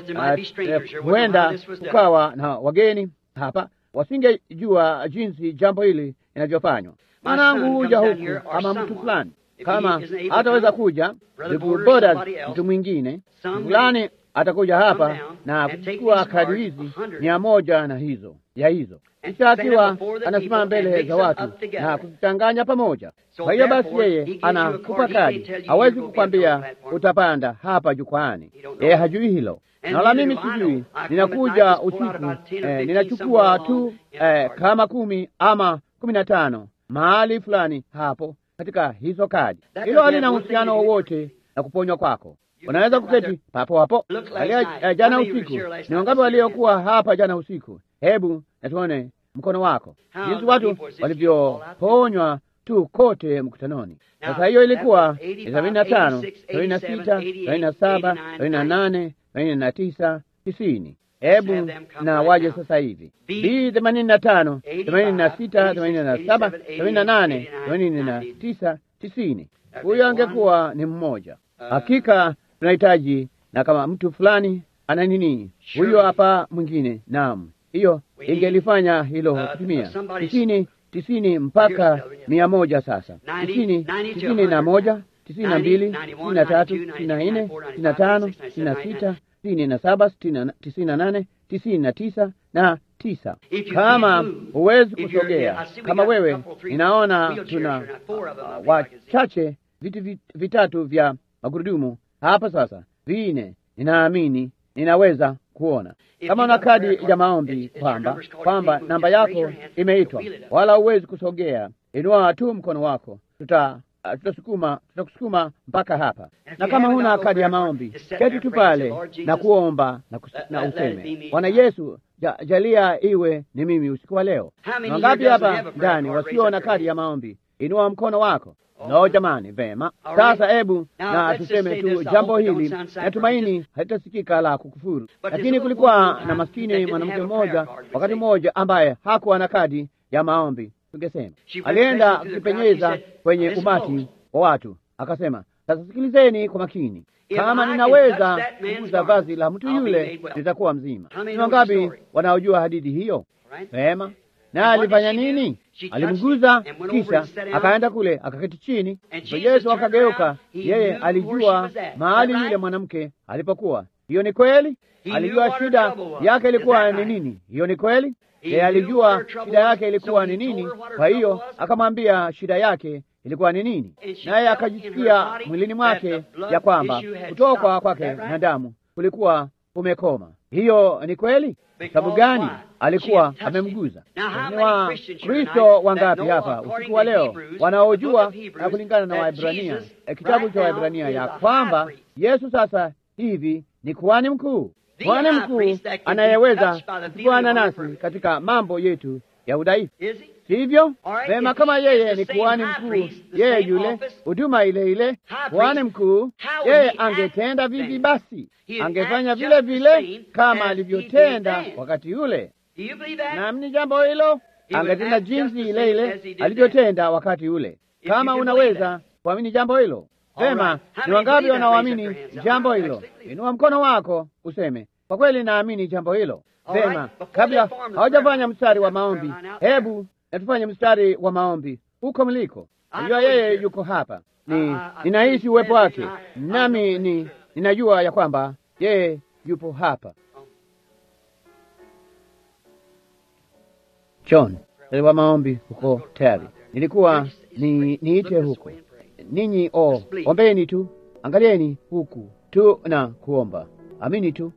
huenda kukawa na wageni hapa wasingejua jinsi jambo hili linavyofanywa. Mwanangu huja huku ama mtu fulani, kama hataweza kuja ndugu boda, mtu mwingine fulani atakuja hapa na kuchukua kadi hizi mia moja na hizo ya hizo, kisha akiwa anasimama mbele za watu na kuzichanganya pamoja. Kwa hiyo basi, yeye anakupa kadi, hawezi kukwambia utapanda hapa jukwaani, yeye hajui hilo na wala mimi sijui. Ninakuja usiku eh, ninachukua tu eh, kama kumi ama kumi na tano mahali fulani hapo katika hizo kadi. Hilo halina uhusiano wowote na kuponywa kwako. Unaweza kuketi papo hapo. Alia jana usiku, ni wangapi waliokuwa hapa jana usiku? Hebu natuone mkono wako, jinsi watu walivyoponywa tu kote mkutanoni. Sasa hiyo ilikuwa sabini na tano, sabini na sita, sabini na saba, sabini na nane, sabini na tisa, tisini. Hebu na waje sasa hivi B themanini na tano, themanini na sita, themanini na saba, themanini na nane, themanini na tisa, tisini. Huyo angekuwa ni mmoja. Hakika tunahitaji na kama mtu fulani ana nini, huyo hapa mwingine. Naam, hiyo ingelifanya hilo kutumia tisini tisini mpaka mia moja. Sasa tisini tisini na moja tisini na mbili tisini na tatu tisini na nne tisini na tano tisini na sita tisini na saba tisini na nane tisini na tisa na tisa. Kama huwezi kusogea, kama wewe, ninaona tuna wachache viti vitatu vya magurudumu hapa sasa, vine. Ninaamini ninaweza kuona kama una kadi ya maombi kwamba kwamba namba yako imeitwa, wala huwezi kusogea, inua tu mkono wako, tuta tutasukuma tutakusukuma mpaka hapa. Na kama huna kadi ya maombi, keti tu pale na kuomba na, kus, na useme Bwana Yesu, ja, jalia iwe ni mimi usiku wa leo. Na wangapi hapa ndani wasio na kadi ya maombi? Inua mkono wako. No, jamani, vema. Sasa hebu na tuseme tu jambo hili, natumaini halitasikika la kukufuru, lakini kulikuwa na maskini mwanamke mmoja wakati mmoja ambaye hakuwa na kadi ya maombi. Tungesema alienda kukipenyeza kwenye umati wa watu, akasema, sasa sikilizeni kwa makini, kama ninaweza kuguza vazi la mtu yule nitakuwa mzima. Ni wangapi wanaojua hadithi hiyo? Vema. Na alifanya nini? Alimguza, kisha akaenda kule akaketi chini. Yesu akageuka, yeye alijua mahali yule mwanamke alipokuwa. Hiyo ni kweli. Alijua shida yake ilikuwa ni nini. Hiyo ni kweli. Yeye alijua shida yake ilikuwa ni nini. Kwa hiyo akamwambia shida yake ilikuwa ni nini, naye akajisikia mwilini mwake ya kwamba kutoka kwake na damu kulikuwa umekoma. Hiyo ni kweli. Sababu gani? Alikuwa amemguza. Ni wa Kristo wangapi hapa usiku wa leo wanaojua na kulingana na Waebrania, kitabu cha Waebrania, ya kwamba Yesu sasa hivi ni kuhani mkuu, kuhani mkuu anayeweza kufuana nasi katika mambo yetu ya udhaifu, sivyo? Vema, kama yeye ni kuhani mkuu, yeye yule huduma ile ile kuhani mkuu, yeye angetenda vipi? Basi angefanya vile vile kama alivyotenda wakati ule. Naamini jambo hilo, angetenda jinsi ile ile alivyotenda wakati ule. Kama unaweza kuamini jambo hilo, vema. Ni wangapi wanaoamini jambo hilo? Inua mkono wako useme, kwa kweli naamini jambo hilo. Vema, kabla hawajafanya mstari wa maombi, hebu natufanye mstari wa maombi huko mliko. Najua yeye yuko hapa, ni ninahisi uwepo wake, nami ni ninajua ya kwamba yeye yupo hapa. John, mstari wa maombi huko tayari. nilikuwa ni niite huku ninyi, o ombeni tu, angalieni huku tu na kuomba, amini tu.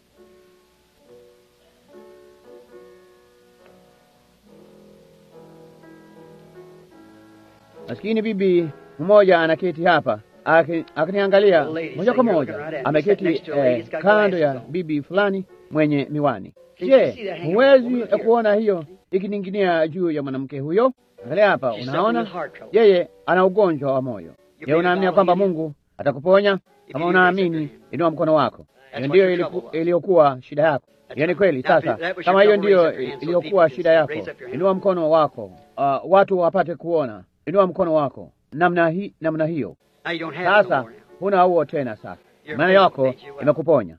Maskini bibi mmoja anaketi hapa akiniangalia moja kwa moja, ameketi eh, kando ya bibi fulani mwenye miwani. Je, huwezi kuona hiyo ikining'inia juu ya mwanamke huyo? Angalia hapa, unaona yeye ana ugonjwa wa moyo. Je, unaamini kwamba Mungu atakuponya? Kama unaamini, inua mkono wako. Hiyo ndiyo iliyokuwa shida yako. Hiyo ni kweli. Sasa kama hiyo ndiyo iliyokuwa shida yako, inua mkono wako, uh, watu wapate kuona. Inua mkono wako namna hi, namna hiyo. Sasa huna huo tena. Sasa imani yako imekuponya.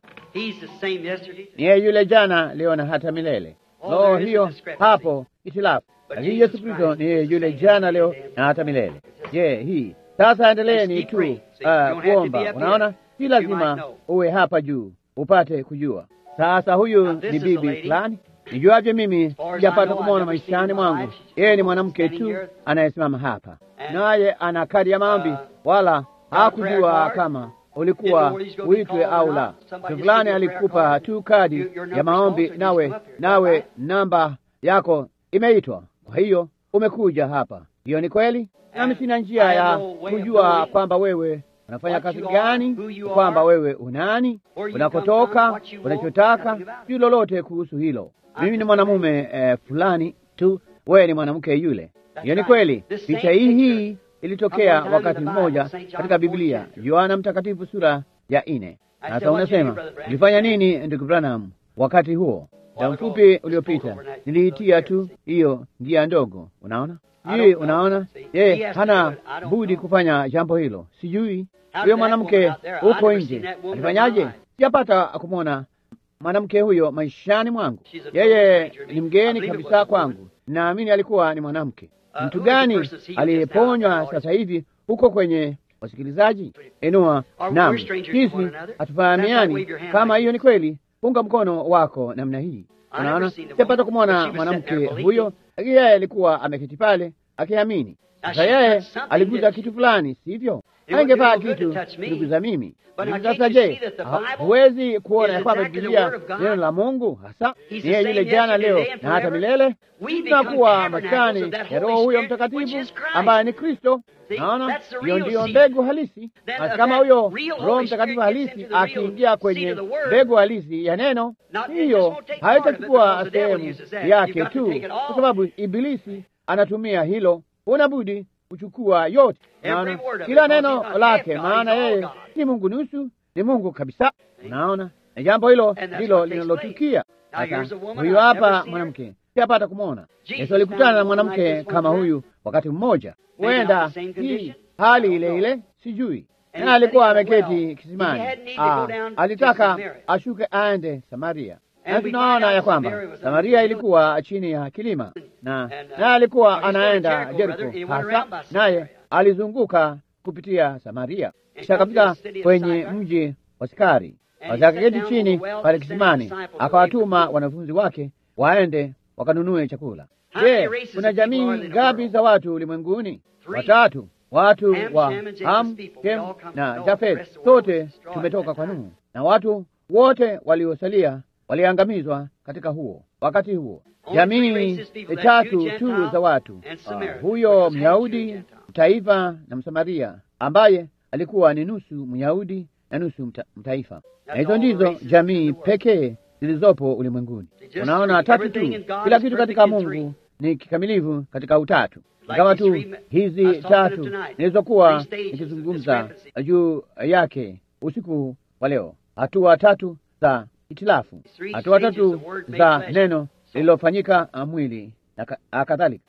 Ni yeye yule jana, leo na hata milele. Lo, hiyo hapo itilafu. Lakini Yesu Kristo ni yeye yule jana, leo na hata milele. Je, hii sasa, endeleeni tu uh, kuomba. Unaona, si lazima uwe hapa juu upate kujua. Sasa huyu ni bibi fulani nijuavyo mimi, sijapata kumwona maishani mwangu. Yeye ni mwanamke tu anayesimama hapa, naye ana kadi ya maombi, wala hakujua kama ulikuwa uitwe au la. Mtu fulani alikupa tu kadi ya maombi, nawe nawe namba yako imeitwa, kwa hiyo umekuja hapa. Hiyo ni kweli, nami sina njia ya kujua kwamba wewe unafanya kazi gani, kwamba wewe unani, unakotoka, unachotaka, si lolote kuhusu hilo. Mimi ni mwanamume eh, fulani tu, wewe ni mwanamke yule. Hiyo ni kweli. Picha hii hii ilitokea wakati mmoja katika Biblia, Yohana Mtakatifu sura ya nne. Sasa unasema ulifanya nini, ndugu Branham? Wakati huo muda mfupi uliopita niliitia tu hiyo njia ndogo. Unaona hii, unaona yeye hana budi kufanya jambo hilo. Sijui huyo mwanamke huko nje alifanyaje, sijapata kumwona mwanamke huyo maishani mwangu. Yeye ni mgeni kabisa kwangu. Naamini alikuwa ni mwanamke. Mtu gani aliyeponywa sasa hivi huko kwenye wasikilizaji? Inua. Naam, sisi hatufahamiani. Kama hiyo ni kweli, punga mkono wako namna hii. Unaona, sijapata kumwona mwanamke huyo, lakini yeye alikuwa ameketi pale akiamini. Sasa yeye aliguza kitu fulani, sivyo? Angevaa kitu kiliguza mimi. Sasa je, huwezi kuona ya kwamba Biblia neno la Mungu hasa ni yeye yule jana, leo na hata milele? Tunakuwa maskani ya Roho huyo Mtakatifu ambaye ni Kristo. Naona hiyo ndiyo mbegu halisi. Basi kama huyo Roho Mtakatifu halisi akiingia kwenye mbegu halisi ya neno, hiyo haitachukua sehemu yake tu, kwa sababu Ibilisi anatumia hilo. Unabudi kuchukua yote, naona kila neno lake, maana yeye si Mungu nusu, ni Mungu kabisa. Unaona, na jambo hilo ndilo linalotukia sasa. Huyu hapa mwanamke siyapata kumwona. Yesu alikutana na mwanamke kama huyu wakati mmoja, huenda hii hali ile ile, sijui na alikuwa ameketi kisimani. Ah, alitaka ashuke aende Samaria, na tunaona ya kwamba Samaria ilikuwa chini ya kilima, na naye alikuwa anaenda Jeriko hasa, naye alizunguka kupitia Samaria, kisha akafika kwenye mji wa Sikari, basi akaketi chini pale kisimani, akawatuma wanafunzi wake waende wakanunue chakula. Je, kuna jamii ngapi za watu ulimwenguni? Watatu. Watu wa Ham, Shem na Jafet, sote tumetoka kwa Nuhu, na watu wote waliosalia waliangamizwa katika huo wakati huo. Jamii tatu tu za watu uh, huyo Myahudi mtaifa na Msamaria ambaye alikuwa ni nusu Myahudi na nusu mta, mtaifa, na hizo ndizo jamii pekee zilizopo ulimwenguni. Unaona, tatu tu. Kila kitu katika Mungu ni kikamilifu katika utatu, ingawa tu hizi tatu nilizokuwa nikizungumza juu yake usiku wa leo, hatua tatu za itilafu, hatua tatu za neno lililofanyika mwili na kadhalika.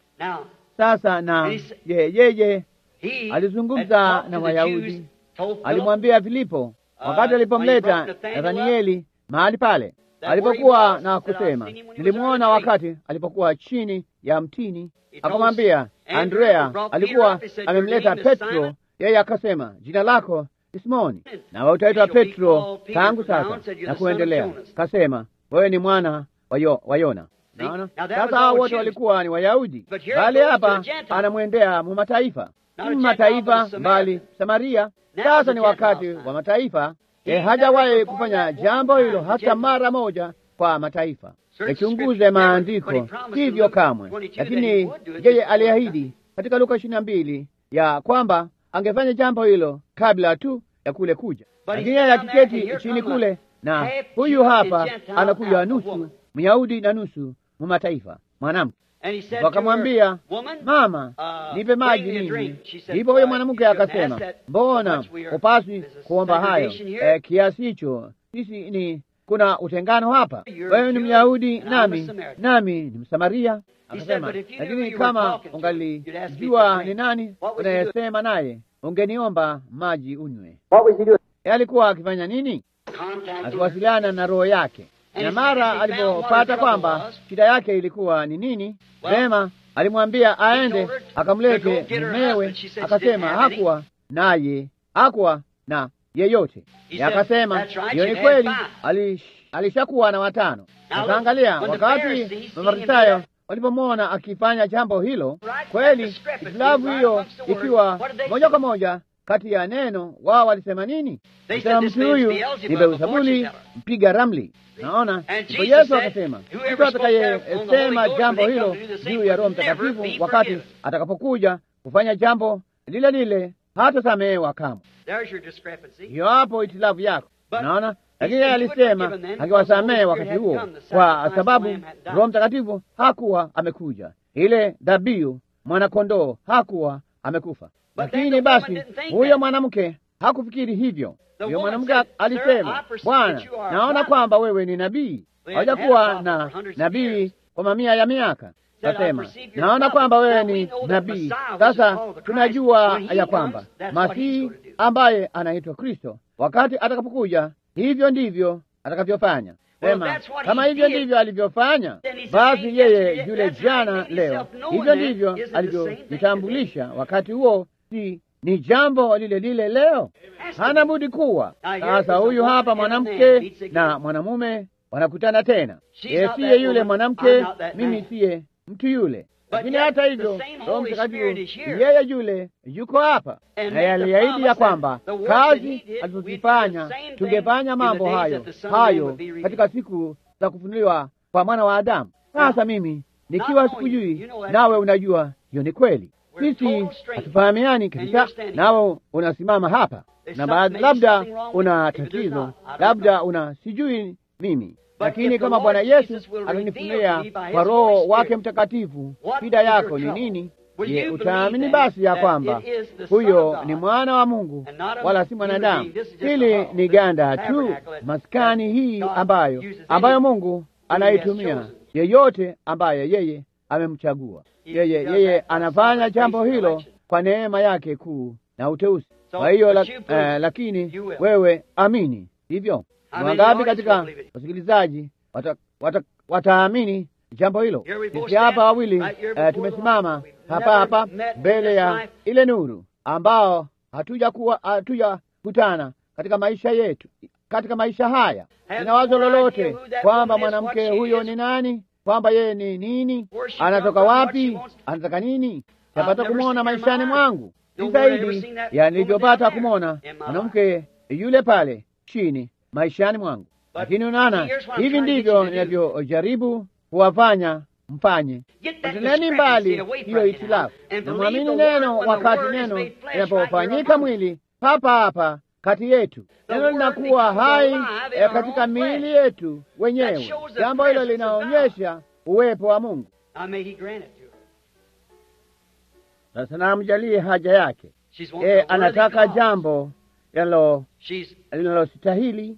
Sasa na yeye alizungumza na Wayahudi, alimwambia Filipo wakati alipomleta Nathanieli mahali pale alipokuwa na kusema, nilimwona wakati alipokuwa chini ya mtini. Akamwambia Andrea alikuwa amemleta Petro, yeye akasema, jina lako ni Simoni, nawe utaitwa Petro tangu sasa na kuendelea. Kasema, wewe ni mwana wa Yona. Naona sasa hao wote walikuwa ni Wayahudi, bali hapa anamwendea mu mataifa, si mataifa mbali Samaria. Sasa ni wakati wa mataifa. E, hajawahi kufanya jambo hilo hata mara moja kwa mataifa. Yachunguze maandiko, sivyo kamwe. Lakini yeye aliahidi katika Luka ishirini na mbili ya kwamba angefanya jambo hilo kabla tu ya kule kuja, lakini yeye akiketi chini kule, na huyu hapa anakuja nusu Myahudi na nusu mu mataifa, mwanamke wakamwambia mama, nipe maji mimi. Ndipo huyo mwanamke akasema, mbona upaswi kuomba hayo eh, kiasi hicho? Sisi ni kuna utengano hapa, wewe ni Myahudi nami nami ni Msamaria. Akasema, lakini kama ungalijua ni nani unayesema naye, ungeniomba maji unywe. E, alikuwa akifanya nini? Akiwasiliana na roho yake na mara alipopata kwamba shida yake ilikuwa ni nini, vema, alimwambia aende akamlete mumewe. Akasema hakuwa naye, hakuwa na yeyote. Akasema hiyo ni kweli, alishakuwa na watano. Akaangalia wakati Mafarisayo walipomwona akifanya jambo hilo, kweli itilafu hiyo ikiwa moja kwa moja kati ya neno wao walisema nini? Sema mtu huyu ni Beelzebuli mpiga ramli. Naona ndipo Yesu akasema mtu atakayesema jambo hilo juu ya Roho Mtakatifu wakati atakapokuja kufanya jambo lile lile hatasamehewa kamwe. Hiyo hapo itilafu yako, naona. Lakini yeye alisema angewasamehe wakati huo, kwa sababu Roho Mtakatifu hakuwa amekuja, ile dhabihu mwanakondoo hakuwa amekufa. Lakini basi huyo mwanamke hakufikiri hivyo. Huyo mwanamke alisema, Bwana, naona kwamba wewe ni nabii. Hawajakuwa na nabii kwa mamia ya miaka. Kasema, naona kwamba wewe ni nabii. Sasa tunajua ya kwamba Masihi ambaye anaitwa Kristo, wakati atakapokuja, hivyo ndivyo atakavyofanya. Sema, kama hivyo ndivyo alivyofanya, basi yeye yule jana, leo, hivyo ndivyo alivyojitambulisha wakati huo si ni jambo lile lile leo, hana budi kuwa. Sasa huyu hapa mwanamke na mwanamume wanakutana tena. Yeye siye yule mwanamke, mimi siye mtu yule, lakini hata hivyo Roho Mtakatifu yeye yule yuko hapa, na aliahidi ya kwamba kazi alizozifanya tungefanya mambo hayo hayo katika siku za kufunuliwa kwa mwana wa Adamu. Sasa mimi nikiwa sikujui, nawe unajua hiyo ni kweli sisi hatufahamiani kabisa, nawe unasimama hapa na baadhi, labda una tatizo, labda una sijui mimi, lakini kama Bwana Yesu atanifunulia kwa Roho wake Mtakatifu shida yako ni nini, je, utaamini basi ya kwamba huyo ni mwana wa Mungu wala si mwanadamu? Hili ni ganda tu, maskani hii ambayo ambayo Mungu anaitumia yeyote ambaye yeye amemchagua yeye yeye anafanya jambo hilo kwa neema yake kuu na uteuzi. Kwa hiyo la, eh, lakini wewe amini hivyo. Wangapi katika wasikilizaji wataamini wata, wata jambo hilo? Sisi hapa wawili eh, tumesimama hapa hapa mbele ya ile nuru ambao hatuja kuwa hatujakutana katika maisha yetu, katika maisha haya. Ina wazo lolote kwamba mwanamke huyo ni nani? kwamba yeye ni nini, anatoka wapi, anataka nini? Tapata kumwona maishani mwangu si zaidi ya nilivyopata kumwona mwanamke yule pale chini maishani mwangu. Lakini unaona, hivi ndivyo ninavyojaribu kuwafanya mfanye. Poteleni mbali hiyo itilafu na mwamini neno, wakati neno linapofanyika mwili papa hapa kati yetu, neno linakuwa hai e, katika miili yetu wenyewe. Jambo hilo linaonyesha uwepo wa Mungu. Sasa namjalie haja yake. E, anataka jambo linalostahili.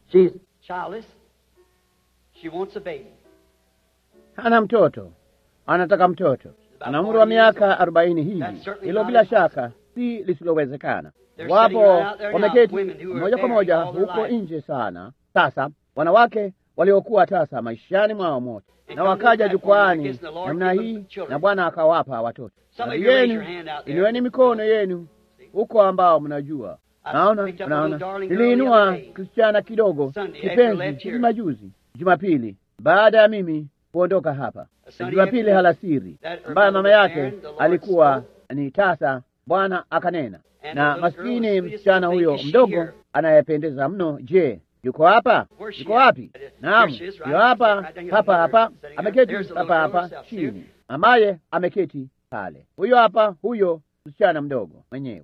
Hana mtoto, anataka mtoto, ana umri wa miaka arobaini hivi. Hilo bila shaka si lisilowezekana. Wapo wameketi moja kwa moja huko nje sana. Sasa wanawake waliokuwa tasa maishani mwao mote, na wakaja jukwaani namna hii, na Bwana akawapa watoto. Baadhi yenu inueni mikono yenu huko ambao mnajua. Naona, naona niliinua kisichana kidogo kipenzi hivi majuzi Jumapili, baada ya mimi kuondoka hapa. Jumapili halasiri, ambayo mama yake alikuwa ni tasa, Bwana akanena na maskini msichana huyo mdogo anayependeza mno. Je, yuko hapa? Yuko wapi? Naam, yuko hapa hapa hapa, ameketi hapa hapa chini, ambaye ameketi pale. Huyo hapa, huyo msichana mdogo mwenyewe.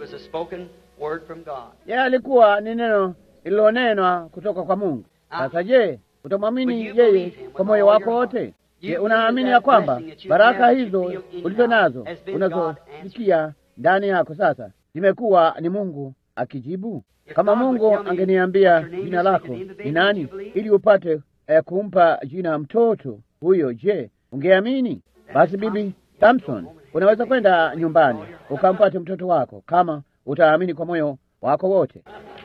Yeye alikuwa ni neno lililonenwa kutoka kwa Mungu. Sasa je, utamwamini yeye kwa moyo wako wote? Je, unaamini ya kwamba baraka hizo ulizo nazo unazosikia ndani yako sasa zimekuwa ni Mungu akijibu? Kama Mungu angeniambia jina lako ni nani, ili upate eh, kumpa jina mtoto huyo, je, ungeamini? Basi Bibi Samson, unaweza kwenda nyumbani ukampate mtoto wako kama utaamini kwa moyo wako wote.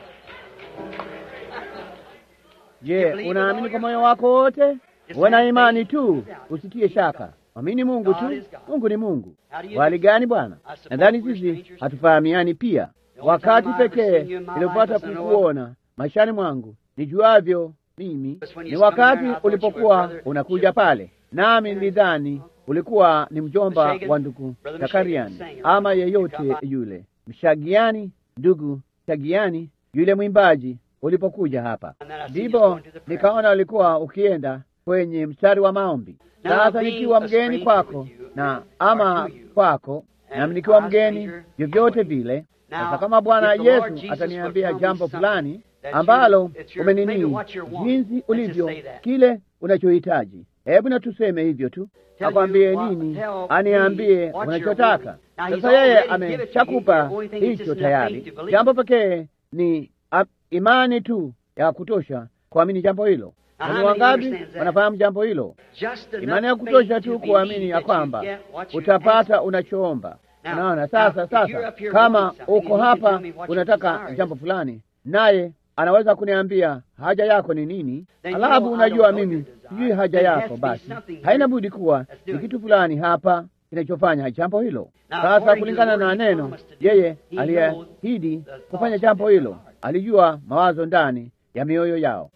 Je, unaamini kwa moyo wako wote? Uwe na imani tu, usitie shaka. Amini Mungu tu. Mungu ni Mungu. Wali gani Bwana? Nadhani sisi hatufahamiani pia. Wakati pekee nilipata kukuona maishani mwangu nijuavyo mimi ni wakati ulipokuwa unakuja pale, nami nilidhani ulikuwa ni mjomba wa ndugu Zakariani ama yeyote yule, Mshagiani, ndugu Shagiani yule mwimbaji ulipokuja hapa, ndipo nikaona ulikuwa ukienda kwenye mstari wa maombi. Sasa nikiwa mgeni kwako na ama kwako, nami nikiwa mgeni vyovyote vile. Sasa kama Bwana Yesu ataniambia jambo fulani ambalo umenini, jinsi ulivyo, kile unachohitaji, hebu na tuseme hivyo tu, akwambie nini, aniambie unachotaka. Sasa yeye ameshakupa hicho tayari. Jambo pekee ni imani tu ya kutosha kuamini jambo hilo. Ni wangapi wanafahamu jambo hilo? Imani ya kutosha tu kuamini ya kwamba utapata unachoomba. Unaona, sasa sasa, kama uko hapa unataka jambo fulani, naye anaweza kuniambia haja yako ni nini, alafu unajua mimi sijui haja yako, basi haina budi kuwa ni kitu fulani hapa kinachofanya jambo hilo. Sasa kulingana na neno, yeye aliahidi kufanya jambo hilo, alijua mawazo ndani ya mioyo yao.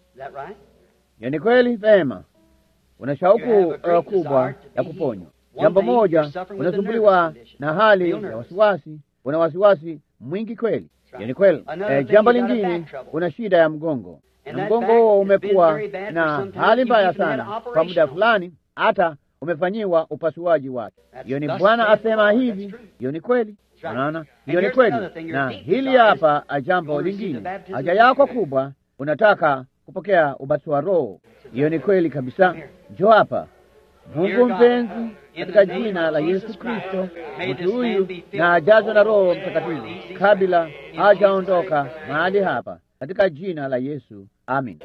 Hiyo ni kweli. Vema, una shauku uh, kubwa ya kuponywa. Jambo moja, unasumbuliwa na hali ya wasiwasi, una wasiwasi mwingi kweli. Hiyo ni kweli. Eh, jambo lingine, una shida ya mgongo, na mgongo huo umekuwa na hali mbaya sana kwa muda fulani, hata umefanyiwa upasuaji wake. Hiyo ni Bwana asema hivi. Hiyo ni kweli. Unaona, hiyo ni kweli. Na hili hapa jambo lingine, haja yako kubwa, unataka kupokea ubatizo wa Roho. Hiyo ni kweli kabisa. Njoo hapa. Mungu mpenzi, katika jina la Yesu Kristo, mtu huyu na ajazwe na Roho Mtakatifu kabla hajaondoka mahali hapa, katika jina la Yesu, amin.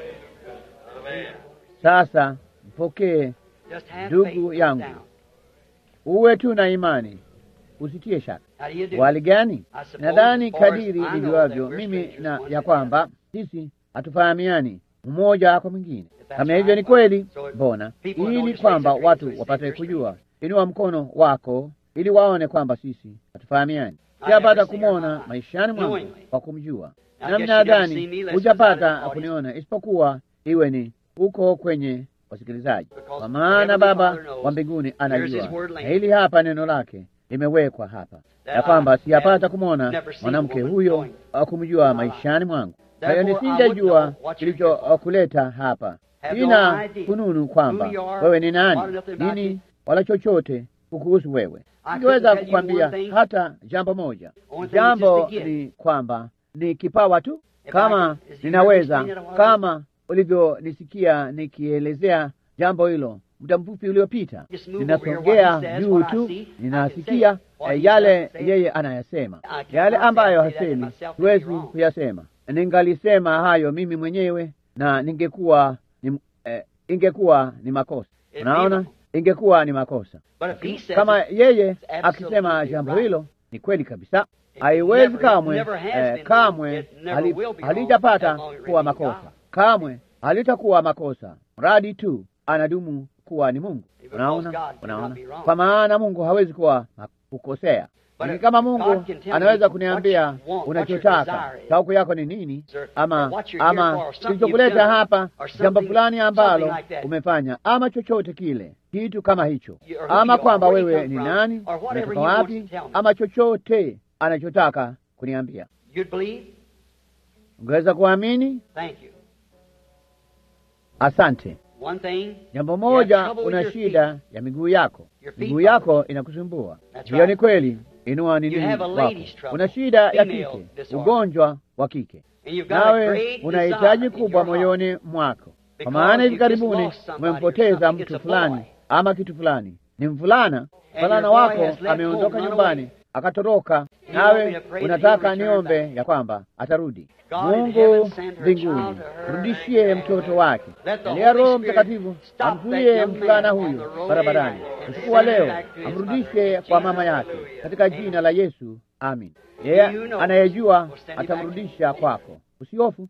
Sasa mpokee ndugu yangu, uwe tu na imani, usitie shaka. Wali gani? Nadhani kadiri nijuavyo mimi na ya kwamba sisi hatufahamiani mmoja kwa mwingine. Kama hivyo ni kweli, mbona ili kwamba watu wapate kujua, inua mkono wako ili waone kwamba sisi hatufahamiani. Sijapata kumwona maishani mwangu kwa kumjua, nami nadhani hujapata kuniona, isipokuwa iwe ni huko kwenye wasikilizaji, kwa maana Baba wa mbinguni anajua, na hili hapa neno lake limewekwa hapa, ya kwamba sijapata kumwona mwanamke huyo kumjua maishani mwangu. Kwa hiyo nisingejua kilichokuleta hapa. Sina fununu kwamba wewe ni nani nini, wala chochote kukuhusu wewe. Singeweza kukwambia hata jambo moja. Jambo ni kwamba ni kipawa tu, kama ninaweza, kama ulivyonisikia nikielezea jambo hilo muda mfupi uliopita. Ninasongea juu tu, ninasikia yale yeye anayasema, yale ambayo hasemi siwezi kuyasema. Ningalisema hayo mimi mwenyewe na ningekuwa ni, eh, ingekuwa ni makosa. Unaona, ingekuwa ni makosa kama yeye akisema jambo hilo. Ni kweli kabisa, haiwezi kamwe, eh, kamwe halijapata kuwa makosa, kamwe halitakuwa makosa, mradi tu anadumu kuwa ni Mungu. Unaona, unaona, kwa maana Mungu hawezi kuwa kukosea. Lakini kama Mungu anaweza kuniambia unachotaka, shauku yako ni nini, ama ama kilichokuleta hapa, jambo fulani ambalo umefanya, ama chochote kile, kitu kama hicho, ama kwamba wewe ni nani, umetoka wapi, ama chochote anachotaka kuniambia, ungeweza kuamini. Asante. Jambo moja, una shida ya miguu yako, miguu yako inakusumbua. Hiyo ni kweli. Inua nini wako, una shida ya kike, ugonjwa wa kike, nawe una hitaji kubwa moyoni mwako, kwa maana hivi karibuni umempoteza mtu fulani ama kitu fulani. Ni mvulana, mvulana wako ameondoka nyumbani akatoroka, nawe unataka niombe ya kwamba atarudi. Mungu mbinguni, rudishie mtoto wake, alia Roho Mtakatifu amzuie mvulana huyu barabarani usiku wa leo, amrudishe kwa mama yake katika jina la Yesu, amin. Yeye anayejua atamrudisha kwako, usihofu.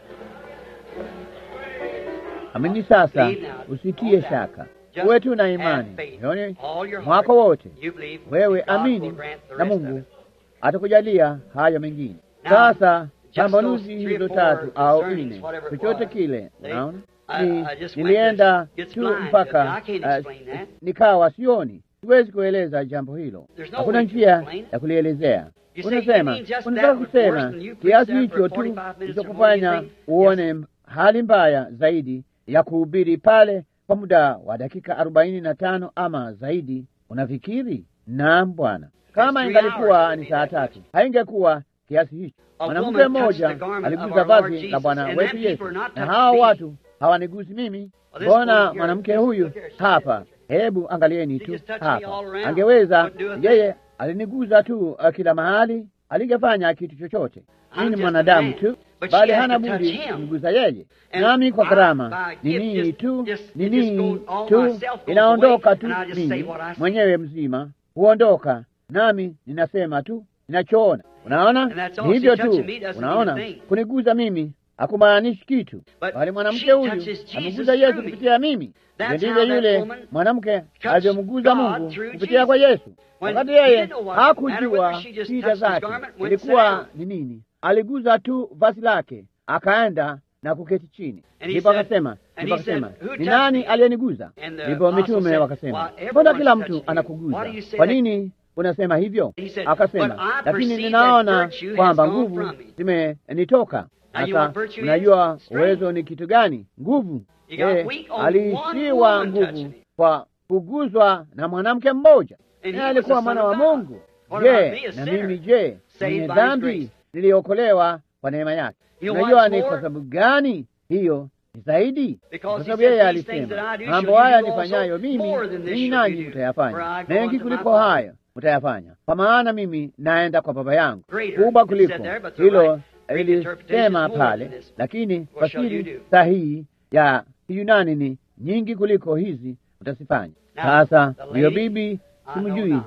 Amini sasa, usitie shaka, uwe tu na imani moyoni mwako wote, wewe amini, na Mungu atakujalia hayo mengine. Sasa pambanuzi hizo tatu au nne, chochote kile, unaona ni nilienda tu mpaka uh, nikawa sioni, siwezi kueleza jambo hilo, hakuna njia ya kulielezea. Unasema, unataka kusema kiasi hicho tu kilichokufanya uone hali mbaya zaidi ya kuhubiri pale kwa muda wa dakika arobaini na tano ama zaidi, unafikiri? Naam Bwana, kama ingalikuwa ni saa tatu haingekuwa kiasi hicho. Mwanamke mmoja aligusa vazi la Bwana wetu Yesu, na hawa watu hawanigusi mimi. Mbona mwanamke huyu hapa? Hebu angalieni tu hapa, angeweza yeye, aliniguza tu uh, kila mahali, alingefanya kitu chochote. Mimi ni mwanadamu tu, bali hana budi kumguza yeye, nami kwa karama ni nini tu, ni nini tu, inaondoka tu, mimi mwenyewe mzima huondoka, nami ninasema tu ninachoona. Unaona, ni hivyo tu. Unaona, kuniguza mimi hakumaanishi kitu, bali mwanamke huyu ameguza Yesu kupitia mimi. Ndivyo yule mwanamke alivyomguza Mungu kupitia kwa Yesu, wakati yeye hakujua shida zake ilikuwa ni nini. Aliguza tu vazi lake, akaenda na kuketi chini. Ndipo akasema, ndipo akasema, ni nani aliyeniguza? Ndipo mitume wakasema, mbona kila mtu anakuguza? Kwa nini unasema hivyo? Akasema, lakini ninaona kwamba nguvu zimenitoka. Sasa unajua uwezo ni kitu gani? Nguvu. E, aliishiwa nguvu kwa kuguzwa na mwanamke mmoja, naye alikuwa mwana wa Mungu. Je, na mimi je, mwenye dhambi niliokolewa kwa neema yake? Unajua ni kwa sababu gani hiyo ni zaidi? Kwa sababu yeye alisema, mambo haya nifanyayo mimi, ninyi nanyi mtayafanya, mengi kuliko hayo mtayafanya, kwa maana mimi naenda kwa Baba yangu. Kubwa kuliko hilo ilisema pale, lakini fasiri sahihi ya Kiyunani ni nyingi kuliko hizi utazifanya. Sasa huyo bibi simjui,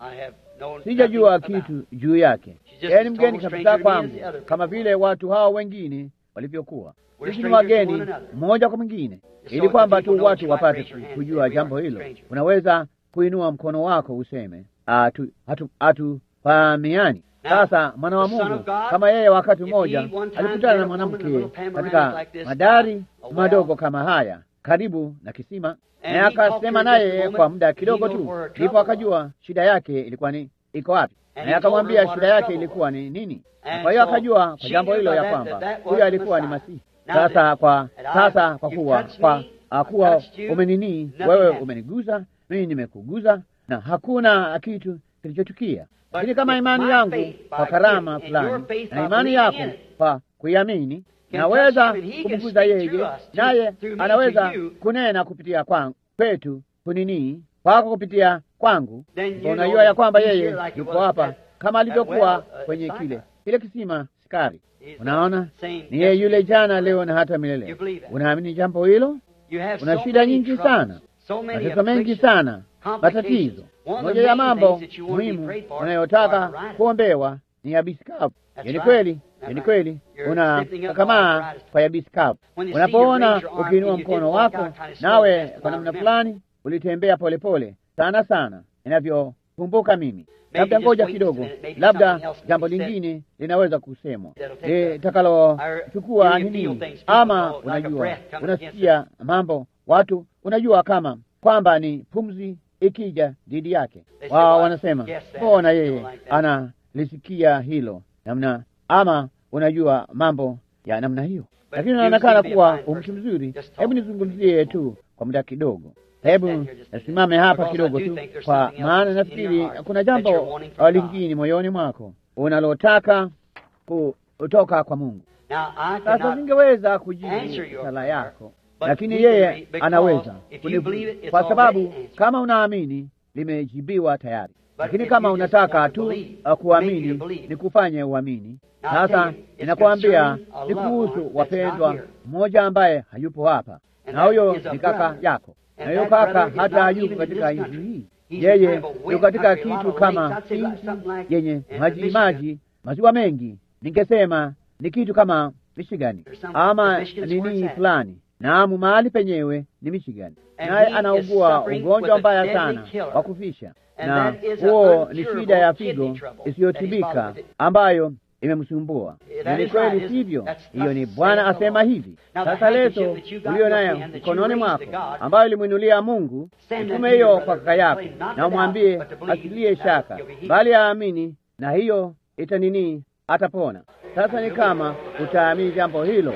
sijajua kitu juu yake, yeye ni mgeni kabisa kwangu, kama vile watu hao wengine walivyokuwa. Sisi ni wageni mmoja kwa mwingine, ili kwamba tu watu wapate kujua jambo hilo. Unaweza kuinua mkono wako useme hatufahamiani. Sasa mwana wa Mungu kama yeye, wakati mmoja alikutana na mwanamke katika madari madogo kama haya karibu na kisima, naye akasema naye kwa muda kidogo tu, ndipo akajua shida yake ilikuwa ni iko wapi, naye akamwambia shida yake ilikuwa ni nini. Kwa hiyo akajua kwa jambo hilo ya kwamba huyo alikuwa ni Masihi. Sasa kwa sasa kwa kuwa kwa kuwa umenini wewe umeniguza mimi nimekuguza na hakuna kitu kilichotukia. Lakini kama imani yangu kwa karama fulani na imani yako kwa kuiamini, naweza kumguza yeye, naye anaweza kunena kupitia kwangu, kwetu kunini kwako kupitia kwangu. Unajua ya kwamba yeye yuko hapa kama alivyokuwa kwenye kile kile kisima Sikari. Unaona, ni yeye yule jana, leo na hata milele. Unaamini jambo hilo? Una shida nyingi sana, mateso mengi sana, matatizo. Moja ya mambo muhimu unayotaka kuombewa ni yabisi kavu. Ni kweli, ni kweli, unakakamaa kwa yabisi kavu. Unapoona ukiinua mkono wako, nawe kwa namna fulani ulitembea polepole sana sana, kumbuka mimi labda ngoja kidogo, labda jambo lingine linaweza kusemwa litakalochukua nini, ama unajua, unasikia mambo watu, unajua kama kwamba ni pumzi ikija dhidi yake, wao wanasema mbona yeye analisikia hilo namna, ama unajua mambo ya namna hiyo, lakini inaonekana kuwa mtu mzuri. Hebu nizungumzie tu kwa muda kidogo. Hebu nasimame hapa kidogo tu, kwa maana nafikiri kuna jambo lingine moyoni mwako unalotaka kutoka kwa Mungu. Sasa singeweza kujibu sala yako, lakini yeye anaweza kunibu, kwa sababu kama unaamini limejibiwa tayari. Lakini kama unataka tu kuamini, ni kufanye uamini. Sasa ninakwambia ni kuhusu wapendwa, mmoja ambaye hayupo hapa, na huyo ni kaka yako na huyo kaka hata hayuko katika nchi hii, yeye yuko katika kitu kama nchi yenye maji maji maziwa mengi, ningesema ni kitu kama Michigani ama nini fulani. Naamu, mahali penyewe ni Michigani, naye anaugua ugonjwa mbaya sana wa kufisha, na huo ni shida ya figo isiyotibika ambayo imemsumbua. Na ni kweli, sivyo? Hiyo ni Bwana asema hivi. Sasa leso uliyo nayo mkononi mwako, ambayo ilimwinulia Mungu, itume hiyo kwa kaka yako, na umwambie asilie shaka, bali aamini, na hiyo itanini, atapona. Sasa ni kama utaamini jambo hilo,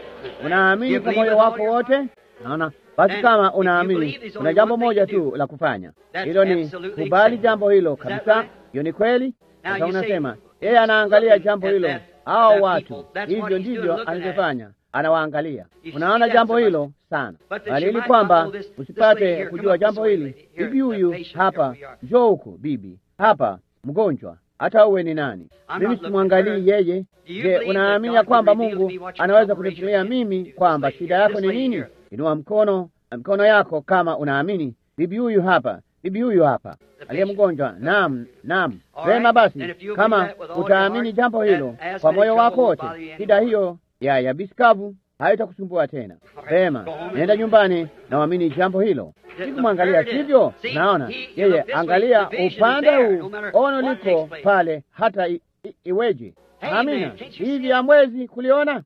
unaamini kwa moyo wako wote, naona basi kama unaamini, kuna jambo moja tu la kufanya, hilo ni kubali jambo hilo kabisa. Hiyo ni kweli. Sasa unasema yeye anaangalia jambo hilo, hao watu, hivyo ndivyo anavyofanya, anawaangalia. Unaona jambo hilo sana, bali ili kwamba usipate kujua jambo hili, bibi huyu hapa, njoo huku, bibi hapa, mgonjwa, hata uwe ni nani, mimi simwangalii yeye. Je, unaamini ya kwamba Mungu anaweza kunifunulia mimi kwamba shida yako ni nini? Inua mkono mkono yako kama unaamini. Bibi huyu hapa, bibi huyu hapa aliye mgonjwa. Naam, naam. Vema basi, kama utaamini jambo hilo kwa moyo wako wote, shida hiyo ya yabisi kavu haitakusumbua tena. Vema, nenda nyumbani na uamini jambo hilo. Sikumwangalia, sivyo? Naona yeye, angalia upande huu, ono liko pale, hata i, i, iweje. Amina, hivi hamwezi kuliona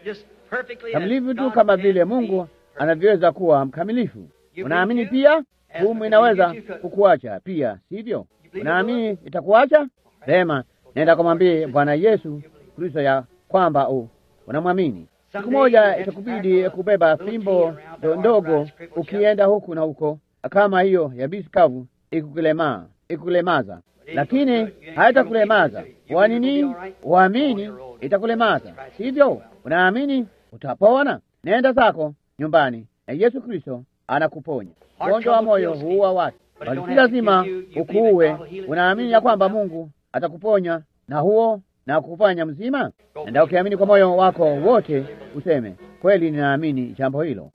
kamilifu tu kama vile Mungu anavyoweza kuwa mkamilifu. Unaamini pia humu inaweza kukuacha pia, sivyo? Unaamini itakuacha? Vema, nenda kumwambie Bwana Yesu Kristo ya kwamba unamwamini. Siku moja itakubidi kubeba fimbo ndogo ukienda huku na huko, kama hiyo yabisi kavu ikukulemaa, ikukulemaza, lakini haitakulemaza. Kwa nini? Uamini itakulemaza, sivyo? Unaamini utapona. Nenda zako nyumbani na Yesu Kristo anakuponya. Ugonjwa wa moyo huua watu, bali si lazima ukuue. Unaamini ya kwamba Mungu atakuponya na huo na kukufanya mzima? Enda ukiamini kwa moyo wako wote, useme kweli, ninaamini jambo hilo.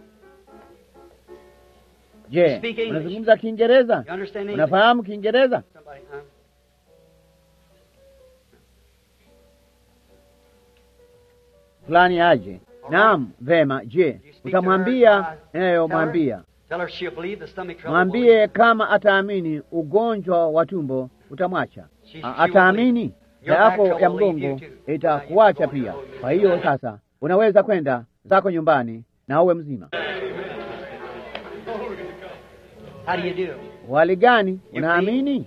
Je, unazungumza Kiingereza? Unafahamu Kiingereza? fulani aje. Naam, vema. Je, utamwambia inayomwambia? Mwambie kama ataamini ugonjwa wa tumbo utamwacha. Ataamini na yako ya mgongo itakuacha pia. Kwa hiyo sasa unaweza kwenda zako nyumbani na uwe mzima. Wali gani? Unaamini?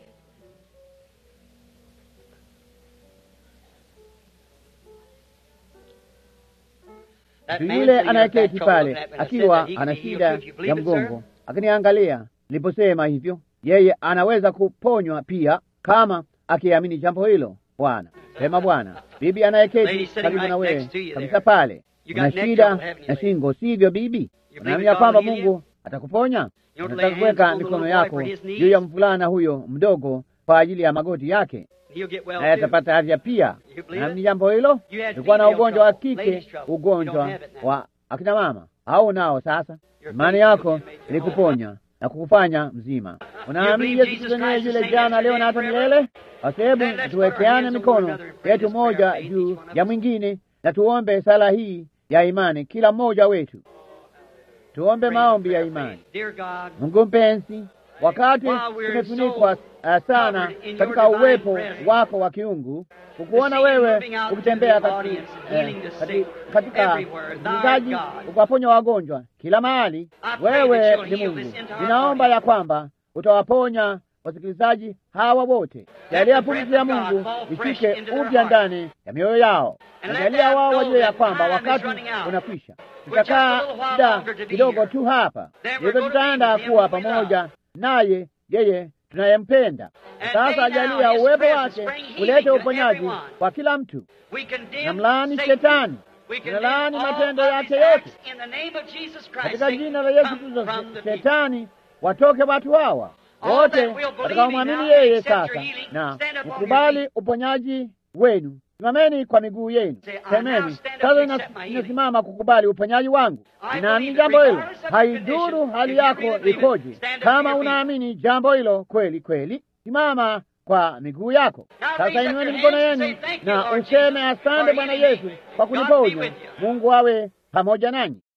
Mtu yule anayeketi pale akiwa ana shida ya mgongo akiniangalia niliposema hivyo, yeye anaweza kuponywa pia kama akiamini jambo hilo. Bwana sema, Bwana, bibi anayeketi karibu na wewe kabisa pale una shida na shingo, sivyo bibi? Unaamini kwamba Mungu atakuponya? Unataka kuweka mikono yako juu ya mvulana huyo mdogo kwa ajili ya magoti yake naye atapata afya pia. Naamini jambo hilo. Ulikuwa na ugonjwa wa kike, ugonjwa wa akina mama, au nao sasa imani yako ilikuponya na kukufanya mzima. Unaamini Yesu Kristo niye yule jana, leo na hata milele? Basi hebu tuwekeane mikono yetu moja juu ya mwingine na tuombe sala hii ya imani, kila mmoja wetu tuombe maombi ya imani. Mungu mpenzi, wakati tumefunikwa uh, sana katika uwepo wako wa kiungu, kukuona wewe ukitembea katika utunzaji, ukawaponya wagonjwa kila mahali. Wewe ni Mungu. Ninaomba ya kwamba utawaponya wasikilizaji hawa wote. Jalia pumzi ya Mungu ishike upya ndani ya mioyo yao, na jalia wao wajue ya kwamba wakati unakwisha. Tutakaa muda kidogo tu hapa, hivyo tutaenda kuwa pamoja naye yeye tunayempenda. Sasa ajalia uwepo wake ulete uponyaji kwa kila mtu. Namlaani Shetani, tunalaani matendo yake yote katika jina la Yesu Kristo. Shetani watoke watu hawa wote watakaomwamini yeye sasa na mkubali uponyaji wenu. Simameni kwa miguu yenu, semeni sasa, inasimama kukubali uponyaji wangu. Ninaamini jambo hilo, haiduru hali yako ikoje. Kama unaamini jambo hilo kweli kweli, simama kwa miguu yako sasa. Inueni mikono yenu na useme asante Bwana Yesu kwa kuniponya. Mungu awe pamoja nanyi.